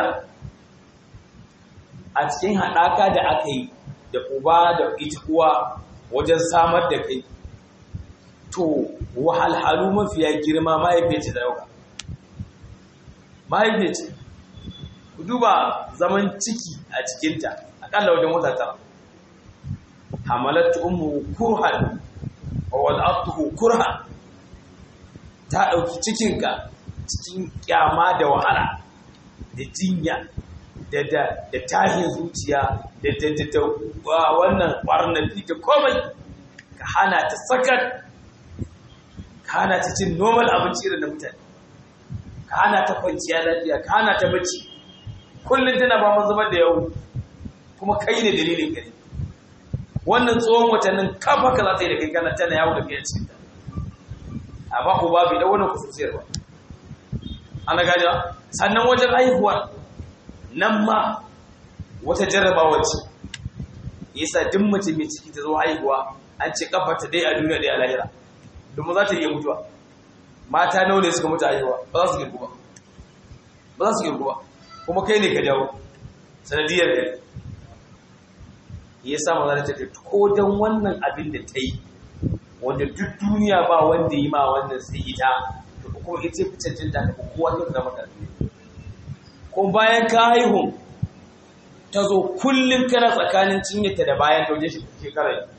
a cikin haɗaka da aka yi da uba da ita uwa wajen samar da kai to wahalhalu mafiya girma mahaifiyar ce da dauka mahaifiyar ce ku duba zaman ciki a cikinta akalla wajen wata tara hamalatu ummu kurhan wa wad'atuhu kurhan ta dauki cikinka cikin kyama da wahala da jinya da da da tahin zuciya da da da wannan barnafi da komai ka hana ta sakat ka hana ta cin normal abinci irin da mutane ka hana ta kwanciya lafiya ka hana ta bacci kullum tana ba mu zubar da yau kuma kai ne dalilin gari wannan tsohon watannin kafa ka za ta yi da kai kana tana yawo da kai cikin ta amma ku ba bai da wannan kusurciyar ba ana gaja sannan wajen haihuwa nan ma wata jarrabawa ce yasa duk mace mai ciki ta zo haihuwa an ce kafa ta dai a duniya dai a lahira domin za ta iya mutuwa mata nawa ne suka mutu haihuwa ba za su girgu ba ba za su girgu ba kuma kai ne ka jawo sanadiyar kai ya sa maza ta ko don wannan abin da ta yi wanda duk duniya ba wanda yi ma wannan sai ita to kuma ita fi cancanta ta kowa ta zama karfi ko bayan ka haihu ta zo kullum kana tsakanin cinyata da bayan ta wajen shekara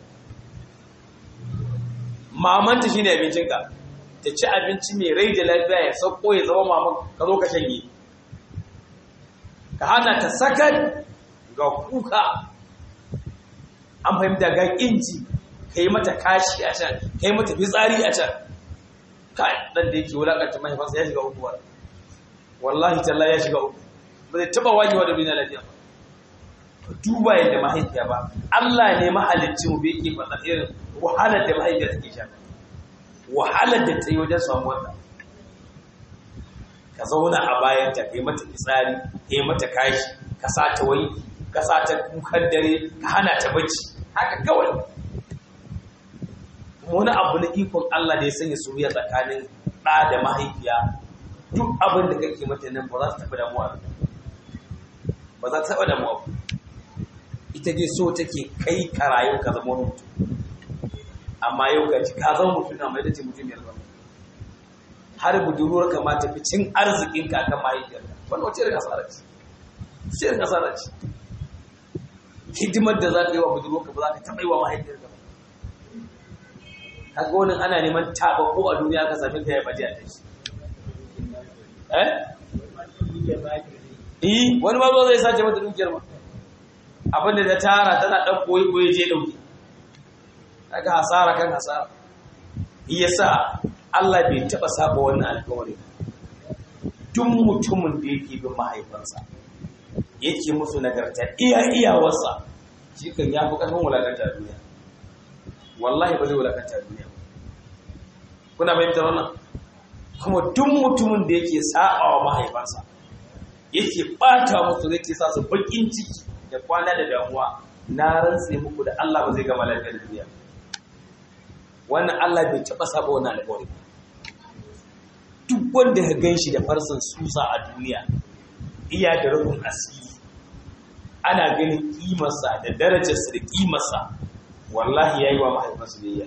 mamanta shine abincinka ta ci abinci mai rai da lafiya ya sauko ya zama maman ka zo ka shanye ka hana ta sakar ga kuka an fahimta ga inji ka yi mata kashi a can ka yi mata fitsari a can ka ɗan da yake wulaƙanta mahaifansa ya shiga uku wallahi talla ya shiga uku ba zai taɓa wajewa da duniya lafiya ba ka duba yadda mahaifiya ba Allah ne mahalicci mu bai ke faɗa irin wahalar da mahaifiya take sha wahalar da ta yi wajen samuwar ta ka zauna a bayan ta kai mata fitsari kai mata kashi ka sa ta wai ka sa ta kukan dare ka hana ta bacci haka kawai wani abu na ikon Allah da ya sanya soyayya tsakanin ɗa da mahaifiya duk abin da kake mata nan ba za su taɓa damuwa ba za ta taɓa damuwa ita dai so take kai ka rayu ka zama wani mutum amma yau ga ka zama mutum na mai dace mutum yalba har budurwar ka ma tafi cin arzikin ka kan mahaifiyar ka wannan wace irin asara ce ce irin asara ce hidimar da za ka yi wa budurwar ka ba za ka taɓa yi wa mahaifiyar ka ba kaga wani ana neman taɓa ko a duniya ka sami ka ya baje a tashi eh eh wani ma zo zai sace mata dukiyar ma abinda da tara tana ɗan koyi koyi je ɗauki daga hasara kan hasara yasa Allah bai taɓa saba wannan alkawari duk mutumin da yake bin mahaifansa yake musu nagarta iya iyawarsa shi kan ya fi ƙarfin wulakanta duniya wallahi ba zai wulakanta duniya kuna fahimtar wannan kuma duk mutumin da yake saba wa mahaifansa yake ɓata musu yake sa su baƙin ciki da kwana da damuwa na rantse muku da Allah ba zai gama lafiyar duniya wannan Allah bai taɓa saba wannan alƙawari duk wanda ka gan shi da farsan susa a duniya iya da rukun asiri ana ganin kimarsa da darajarsa da kimarsa wallahi ya yi wa mahaifarsa biyayya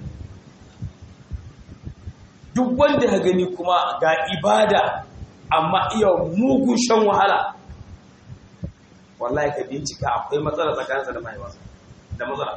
duk wanda ka gani kuma ga ibada amma iya mugun shan wahala wallahi ka bincika akwai matsala tsakaninsa da mahaifarsa da matsala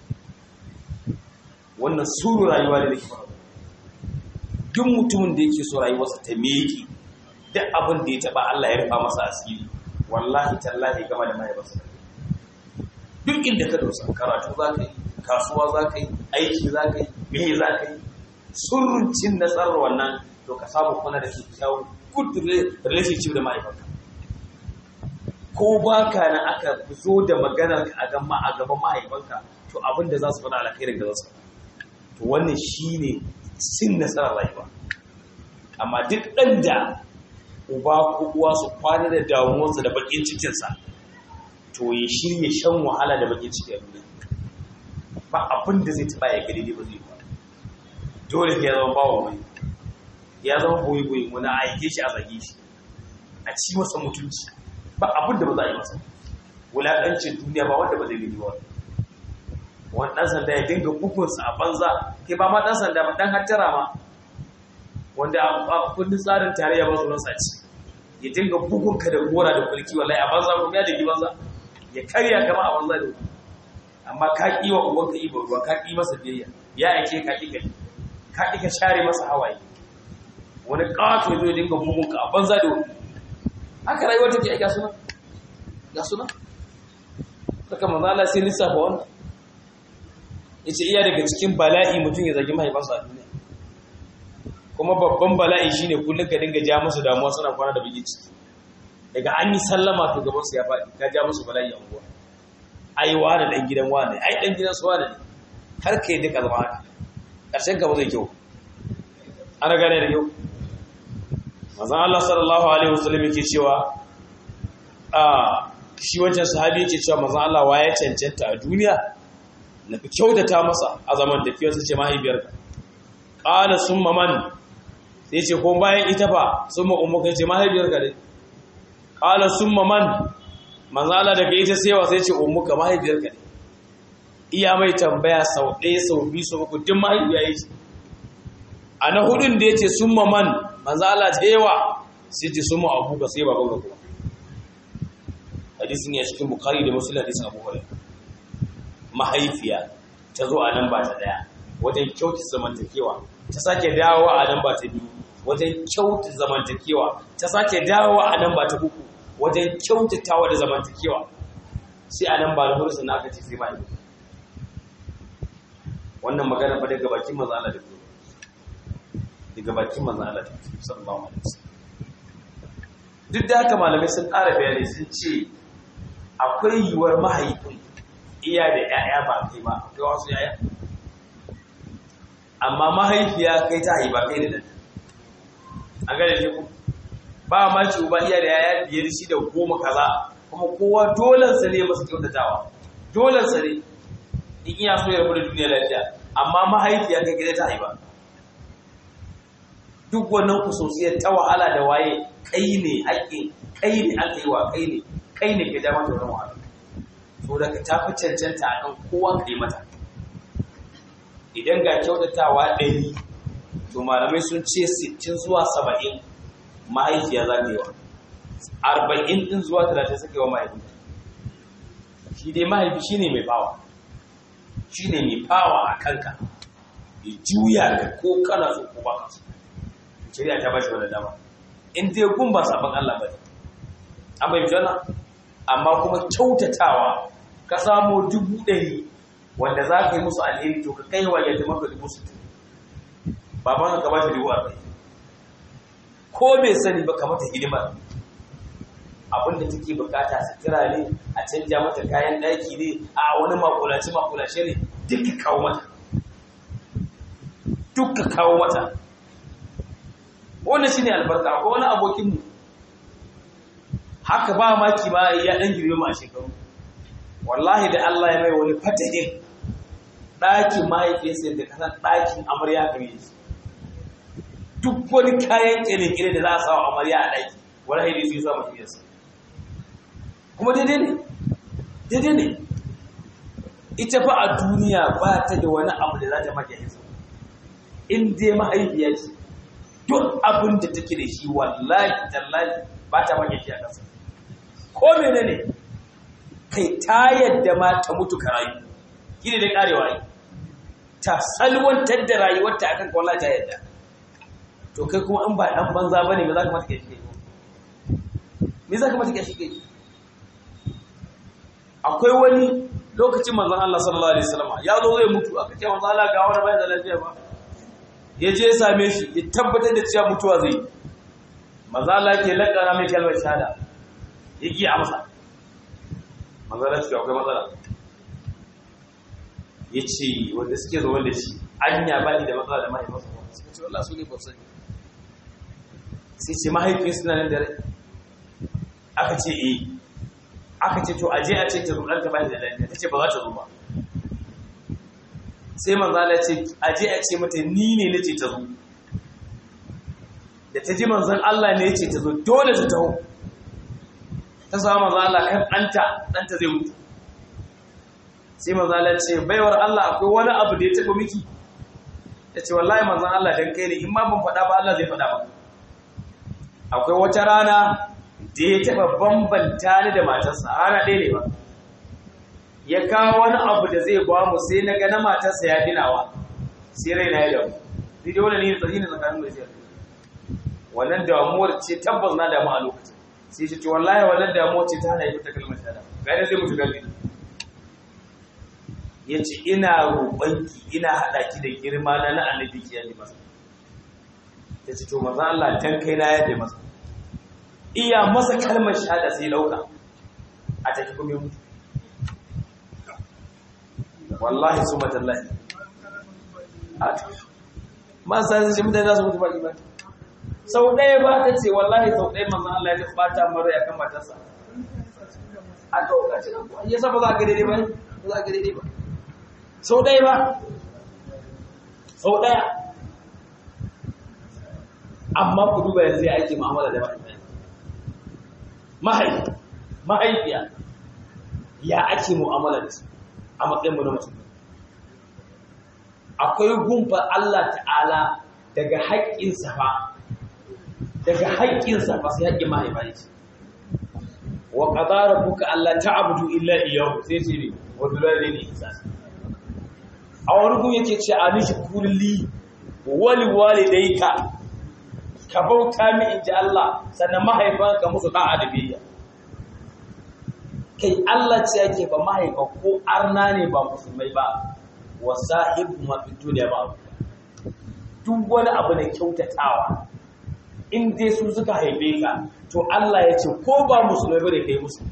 wannan suru rayuwa da nake faɗa duk mutumin da yake so rayuwarsa ta meki duk abin da ya taba Allah ya rufa masa asiri wallahi tallahi gama da mahaifarsa duk inda ka dosa karatu za ka yi kasuwa za ka yi aiki za ka yi me za ka yi surun cin nasarar wannan to ka samu kuna da kyakkyawan good relationship da mahaifarka ko ba ka na aka zo da maganar ka a gama a gaban mahaifanka to abin da za su faɗa alkhairin da za su to wannan shine sin nasarar rayuwa amma duk ɗan da uba ko uwa su kwana da damuwarsa da bakin cikinsa to ya shirya shan wahala da bakin ciki a duniya ba abin da zai taba ya gari ne ba zai ba dole ya zama bawa wani ya zama boye boye wani a aike shi a zage shi a ci masa mutunci ba abin da ba za a yi masa wulaƙancin duniya ba wanda ba zai gani ba wani ɗan sanda ya dinga bukunsa a banza ke ba ma ɗan sanda ba ɗan hattara ma wanda a kundin tsarin tarayya ba su nasa ci ya dinga bugunka da gora da kulki wallahi a banza kuma ya dagi banza ya karya kama a banza da wuri amma ka ƙi wa ubanka ibo ruwa ka ƙi masa biyayya ya ake ka ƙi gani ka ƙi ka share masa hawaye wani ƙato ya zo ya dinga bugunka a banza da wuri haka rayuwar take aika suna ga suna saka manzo Allah sai lissafa wannan yace iya daga cikin bala'i mutum ya zagi mahaifansa a duniya kuma babban bala'i shine kullum ka dinga ja musu damuwa suna kwana da bigi ciki daga an yi sallama to gaban su ya faɗi ka ja musu bala'i a unguwa ai wani dan gidan wani ai dan gidan su wani har kai duka zama haka karshen ka ba zai kyau ana gane da kyau manzon Allah sallallahu alaihi wasallam yake cewa a shi wancan sahabi yake cewa manzon Allah waye cancanta a duniya na fi kyautata masa a zaman tafiyarsa ce mahaifiyarka qala summa man sai ce ko bayan ita fa summa ummuka ce mahaifiyarka dai qala summa man manzon Allah daga ita sai wa sai ce ummuka mahaifiyarka dai iya mai tambaya sau ɗaya sau biyu sau uku duk mahaifiya yake a na hudun da ya ce summa man manzo Allah ta yawa sai ce summa abu ka sai baban ka kuma hadisin ya cikin bukhari da muslim hadisin abu hurairah mahaifiya ta zo a nan ba ta daya wajen kyautu zamantakewa ta sake dawo a nan ba ta biyu wajen kyautu zamantakewa ta sake dawo a nan ba ta uku wajen kyautatawa da zamantakewa sai a nan ba da hursu na aka ce sai mahaifiya wannan magana ba daga bakin manzo Allah da ku daga bakin manzan Allah sallallahu alaihi wasallam duk da haka malamai sun ƙara bayani sun ce akwai yiwuwar mahaifin iya da ƴaƴa ba kai ba akwai wasu ƴaƴa amma mahaifiya kai ta haifa kai da nan an gane ne ku ba ma ci uba iya da ƴaƴa biyar shi da goma kaza kuma kowa dolan sa ne masa kyautatawa dolan sa ne in iya so ya rabu da duniya lafiya amma mahaifiya kai kai ta haifa duk wannan kusosiyar ta wahala da waye kai ne haƙƙin kai ne aka yi wa kai ne kai ne ke ja mata wannan wahala so daga ta fi cancanta a kan kowa ka yi mata idan ga kyautatawa ɗari to malamai sun ce sittin zuwa saba'in mahaifiya za ta yi wa arba'in ɗin zuwa talatin suka yi wa mahaifi shi dai mahaifi shi ne mai bawa shi ne mai bawa a kanka ya juya ka ko kana so ko ba ka so shari'a ta bashi wani dama in dai gun ba sabon Allah ba ne an bai jana amma kuma kyautatawa ka samo dubu ɗari wanda za ka yi musu alheri to ka kai wa yadda maka dubu sittin baban ka ba shi dubu arba'in ko bai sani ba ka mata hidima abin da take bukata sutura ne a canja mata kayan ɗaki ne a wani makulace makulace ne duk ka kawo mata duk ka kawo mata wannan shine albarka ko wani abokin mu haka ba maki ba ya dan girme mu a shekaru wallahi da Allah ya mai wani fatahin ɗakin mahaifiyarsa da kasan ɗakin amarya gare shi duk wani kayan kire-kire da za a sawa amarya a ɗaki wani haidi su yi sa mahaifiyarsa kuma daidai ne daidai ne ita fa a duniya ba ta da wani abu da za ta maka yanzu in dai mahaifiya ce duk abin da take da shi wallahi tallahi ba ta maka shi a ƙasa ko menene kai ta yadda ma ta mutu ka rayu gini da karewa yi ta salwantar da rayuwarta akan wallahi ta yadda to kai kuma in ba dan banza bane me za ka mata kai shi me za ka mata kai shi akwai wani lokacin manzon Allah sallallahu alaihi wasallam ya zo zai mutu aka ce manzon Allah ga wani bai da lafiya ba ya je ya same shi ya tabbatar da cewa mutuwa zai manzon Allah ke lakana mai kalmar shahada ya ki amsa manzon Allah ce akwai matsala ya ce wanda suke zo wanda shi anya ba ni da matsala da mahaifinsa suka ce wallah su ne ba sani sai ce mahaifin suna nan da rai aka ce eh aka ce to aje a ce ta zo ɗanta bayan da lafiya ta ce ba za ta zo ba sai manzo Allah ce aje a ce mata ni ne nace ta zo da ta ji manzon Allah ne yace ta zo dole ta taho ta samu manzo Allah kan ɗanta ɗanta zai mutu sai manzo Allah ce baiwar Allah akwai wani abu da ya taba miki ta ce wallahi manzon Allah dan kai ne in ma ban faɗa ba Allah zai faɗa ba akwai wata rana da ya taɓa bambanta ni da matarsa rana ɗaya ne ba ya kawo wani abu da zai ba mu sai na ga na matarsa ya dinawa sai rai na ya damu ni dai wani ne tsari ne tsakanin mai zai wannan damuwar ce tabbas na damu a lokacin sai shi ce wallahi wannan damuwar ce ta hana yi ta kalmar shahada gane zai mutu galbi ya ce ina roƙonki ina haɗa ki da girma na na annabi ki yadda masa ta ce to maza Allah dan kai na yadda masa iya masa kalmar shahada sai lauka a tafi kuma mutu wallahi su matallahi ma sa zai shi mutane za su mutu ba imani sau ɗaya ba ta ce wallahi sau ɗaya manzan Allah ya ɓata mara ya kan matarsa a lokacin ya sa ba za a ga daidai ba ba za a ga daidai ba sau ɗaya ba sau ɗaya amma ku duba yanzu ya ake mu'amala da mahaifi mahaifiya ya ake mu'amala da su a matsayinmu na mutum akwai gumfa Allah ta'ala daga haƙƙinsa ba daga haƙƙinsa ba sai haƙƙin mahaifa ne ce wa qadara buka Allah ta'budu illa iyyahu sai ce ne wa bilwalidaini ihsan a wani gun yake ce a nishi kulli wali walidayka ka bauta mi inji Allah sannan mahaifanka musu da'a da biyayya kai Allah ce yake ba mahaifa ko arna ne ba musulmai ba wa sahibu ma fi duniya ba duk wani abu da kyautatawa in dai su suka haife ka to Allah ya ce ko ba musulmai ba da kai musu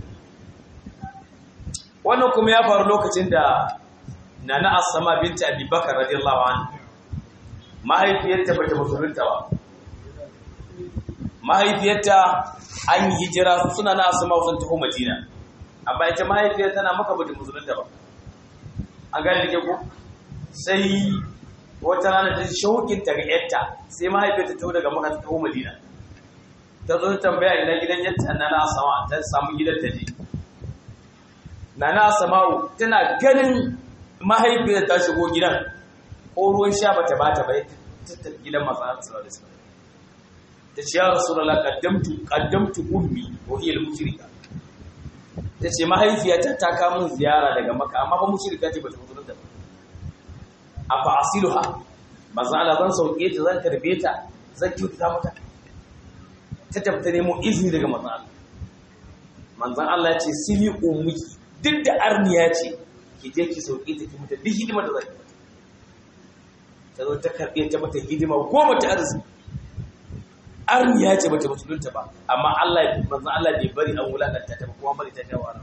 wannan kuma ya faru lokacin da nana asama binta abubakar radiyallahu anha mahaifiyarta bata musulunta ba mahaifiyarta an yi hijira suna na asama sun taho madina amma ita mahaifiyar tana maka bata musulunta ba an gane da ko sai wata rana ta shaukin ta ga yarta sai mahaifiyar ta taho daga maka ta taho madina ta zo tambaya ina gidan yarta na na asama ta samu gidan ta je na na asama'u tana ganin mahaifiyar ta shigo gidan ko ruwan sha bata bata bai ta tafi gidan masu sallallahu alaihi wasallam ta ce ya rasulullah qaddamtu qaddamtu ummi wa hiya al-mushrika ta ce mahaifiyata ta kawo min ziyara daga maka amma ba mushrika ce bata mutu da ba afa asiluha manzo Allah zan sauke ta zan tarbe ta zan kyauta mata ta tafi ta nemo izini daga manzo Allah manzon Allah ya ce sili ummuki duk da arniya ce ki je ki sauke ta ki mata duk hidima da zaki mata ta zo ta karɓe ta mata hidima goma ta arziki arniya ce bata musulunta ba amma Allah manzo Allah bai bari an wulakanta ta ba kuma bari ta dawo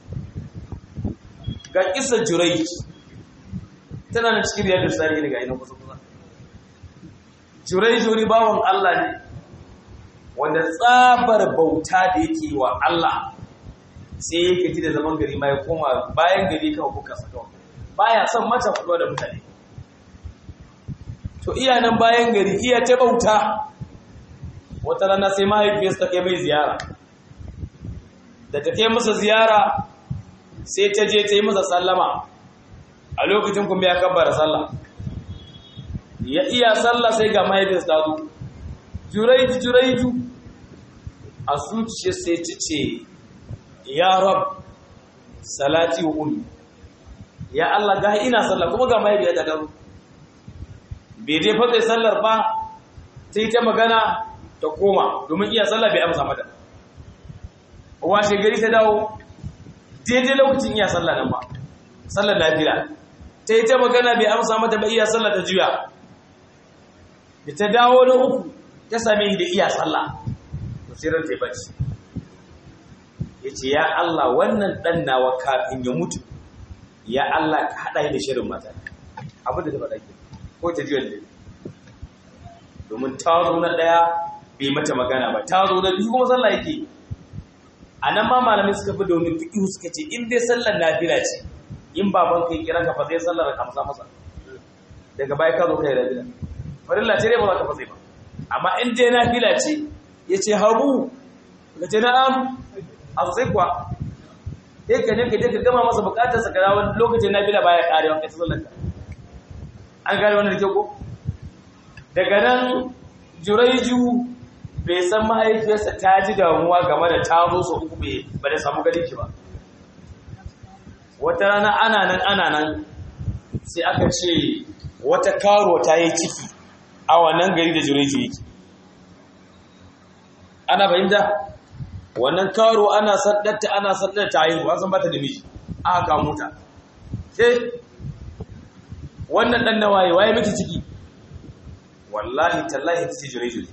ga kisa Jurayj tana da cikin riyadu sari daga ina kusa kusa Jurayj wani bawon Allah ne wanda tsabar bauta da yake wa Allah sai yake ji da zaman gari ma ya koma bayan gari kawai kuka saka baya son mata faɗuwa da mutane to iya nan bayan gari iya ta bauta wata rana sai mahaifiyarsa ta kai mai ziyara da ta kai masa ziyara sai ta je ta yi masa sallama a lokacin kuma ya kabbara sallah ya iya sallah sai ga mahaifiyarsa ta zo juraiju juraiju a zuciya sai ci ce ya rab salati wa ummi ya Allah ga ina sallah kuma ga mahaifiyarta ta zo bai dai fa sallar ba sai ta magana ta koma domin iya sallah bai amsa mata washe gari ta dawo daidai lokacin iya sallah nan ba sallar lafiya ta yi ta magana bai amsa mata ba iya sallah ta juya da ta dawo na uku ta same da iya sallah to sai ran ta bacci yace ya Allah wannan dan nawa kafin ya mutu ya Allah ka hada da shirin mata abin da ta faɗa ke ko ta juya da domin ta zo na daya bai mata magana ba ta zo da biyu kuma sallah yake a nan ma malamai suka fi da wani fiƙihu suka ce in dai sallar nafila ce in baban kai kira ka fa zai sallar ka masa masa daga baya ka zo kai nafila farilla ce dai ba za ka fa zai ba amma in dai nafila ce ya ce habu ka ce na'am a sai kuwa sai ka je ka je ka gama masa bukatarsa ka dawo lokacin nafila baya karewa kai sallar ka an gane wannan da kyau ko daga nan juraiju bai san mahaifiyarsa ta ji damuwa game da ta zo su uku bai ba da samu gani ki ba wata rana ana nan ana nan sai aka ce wata karo ta yi ciki a wannan gari da juraiju yake ana fahimta wannan karo ana saddarta ana saddarta ta yi ba san bata da miji aka kamo ta sai wannan dan nawaye waye miki ciki wallahi tallahi ta ce jiraiju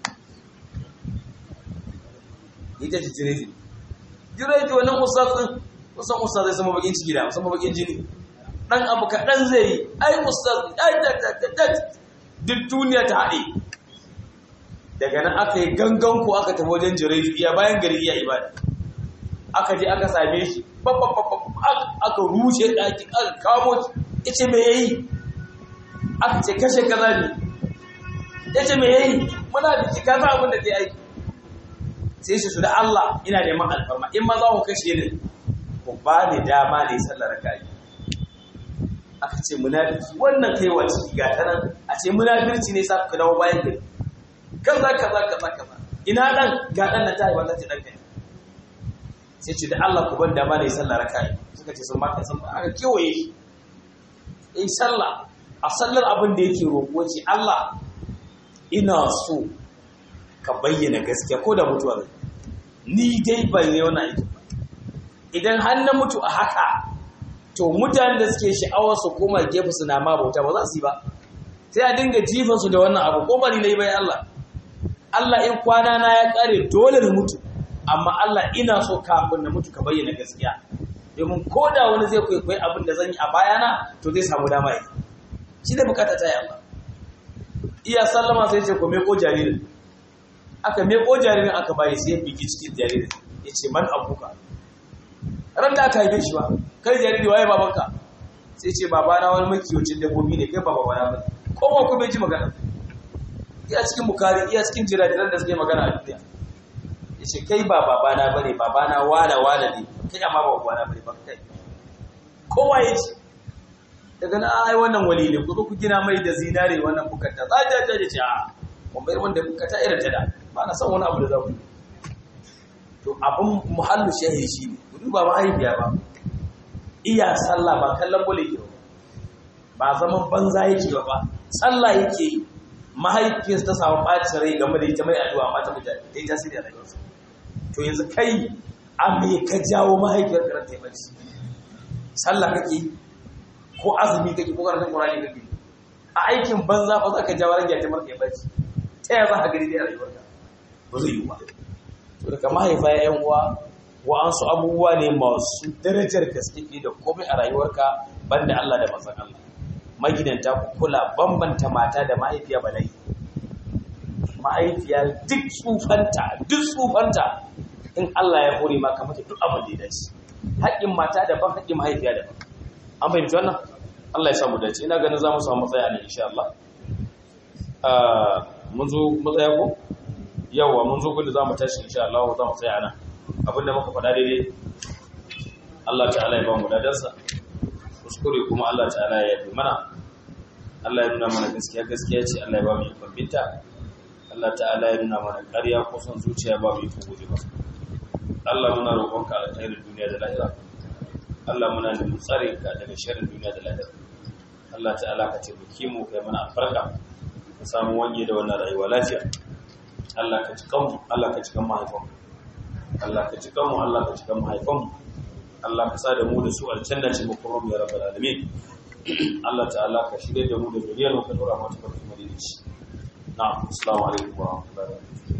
ita ce jiraiju jiraiju wannan ustazin kusan ustaz zai sama bakin ciki da sama bakin jini dan abu kaɗan zai yi ai ustaz ai da da da da duk duniya ta haɗe daga nan aka yi gangan ku aka tafi wajen jiraiju iya bayan gari iya ibada aka je aka same shi aka rushe ɗaki aka kamo shi ita me yayi aka ce kashe kaza ne ya ce me yayi muna biki ka za abin da ke aiki sai shi su da Allah ina neman alfarma in ma za ku kashe ni ku ba ni dama ne sallar kai aka ce munafiki wannan kai wa ciki ga ta nan a ce munafirci ne sa ku dawo bayan gari kaza kaza kaza kaza ina dan ga dan na tayi wannan ce dan kai sai ce da Allah ku ban dama ne sallar kai suka ce sun maka sun aka kewaye shi in sallah a sallar abin da yake roƙo ce Allah ina so ka bayyana gaskiya ko da mutuwa ne ni dai ban yi wani aiki ba idan har na mutu a haka to mutanen da suke sha'awar su koma gefe su na ma bauta ba za su yi ba sai a dinga jifan su da wannan abu ko ba ni nayi bai Allah Allah in kwana na ya kare dole na mutu amma Allah ina so kafin na mutu ka bayyana gaskiya domin ko da wani zai kwaikwayi abin da zan yi a bayana to zai samu dama yi shi da bukata ta yi Allah iya sallama sai ce ko meko jaririn aka meko jaririn aka bayi sai ya bigi cikin jaririn ya ce man abuka ran da aka haife shi ba kai jariri waye babanka sai ce babana wani makiyocin dabbobi ne kai baba bana ba kowa kuma ji magana iya cikin bukari iya cikin jirajiran da suke magana a duniya ya ce kai ba babana bane babana wana wana ne kai amma ba babana bane ba kai kowa ya ce daga na ai wannan wali ne ku zo ku gina mai da zinare wannan bukata za ta ta ce a kun bai wanda bukata irin ta da ba na son wani abu da za ku to abin muhallu shahi shi ne ku duba mahaifiya ba iya sallah ba kallon bole ke ba ba zaman banza yake ba sallah yake yi mahaifiyarsa ta samu ɓacin rai game da ita mai addu'a amma ta mutane ta yi tasiri a rayuwarsa to yanzu kai a me ka jawo mahaifiyar ka ta yi bacci sallah kake yi ko azumi kake ko karatun Qur'ani kake a aikin banza fa za ka jawo rage ta marke bacci ta yaya za ka gani dai a rayuwarka ba zai yi ba to daga mahaifa ya yan uwa wa'ansu abubuwa ne masu darajar gaske da komai a rayuwarka banda Allah da manzon Allah magidanta ku kula bambanta mata da mahaifiya ba dai mahaifiya duk tsufanta duk tsufanta in Allah ya hore maka mata duk abin da ya dace haƙƙin mata daban haƙƙin mahaifiya daban an fahimci wannan Allah ya samu dace ina ganin za mu samu matsaya ne insha Allah mun zo matsaya ko yawa mun zo gudu za mu tashi insha Allah za mu tsaya nan abinda muka faɗa daidai Allah ta'ala ya ba mu dadarsa kuskure kuma Allah ta'ala ya yi mana Allah ya nuna mana gaskiya gaskiya ce Allah ya ba mu ikon binta Allah ta'ala ya nuna mana ƙarya ko son zuciya ba mu ikon guje ba Allah muna roƙonka alkhairin duniya da lahira Allah muna neman tsare ka daga sharrin duniya da lahira Allah ta'ala ka taimake mu kai mana albarka ka samu wanye da wannan rayuwa lafiya Allah ka cikan mu Allah ka cikan mahaifan Allah ka cikan mu Allah ka cikan mahaifan Allah ka sa da mu da su aljanna ce muku rubu ya rabbal alamin Allah ta'ala ka shirye da mu da zuriyar mu ka dora mu ta farko madinaci na'am assalamu alaikum wa rahmatullahi wa barakatuh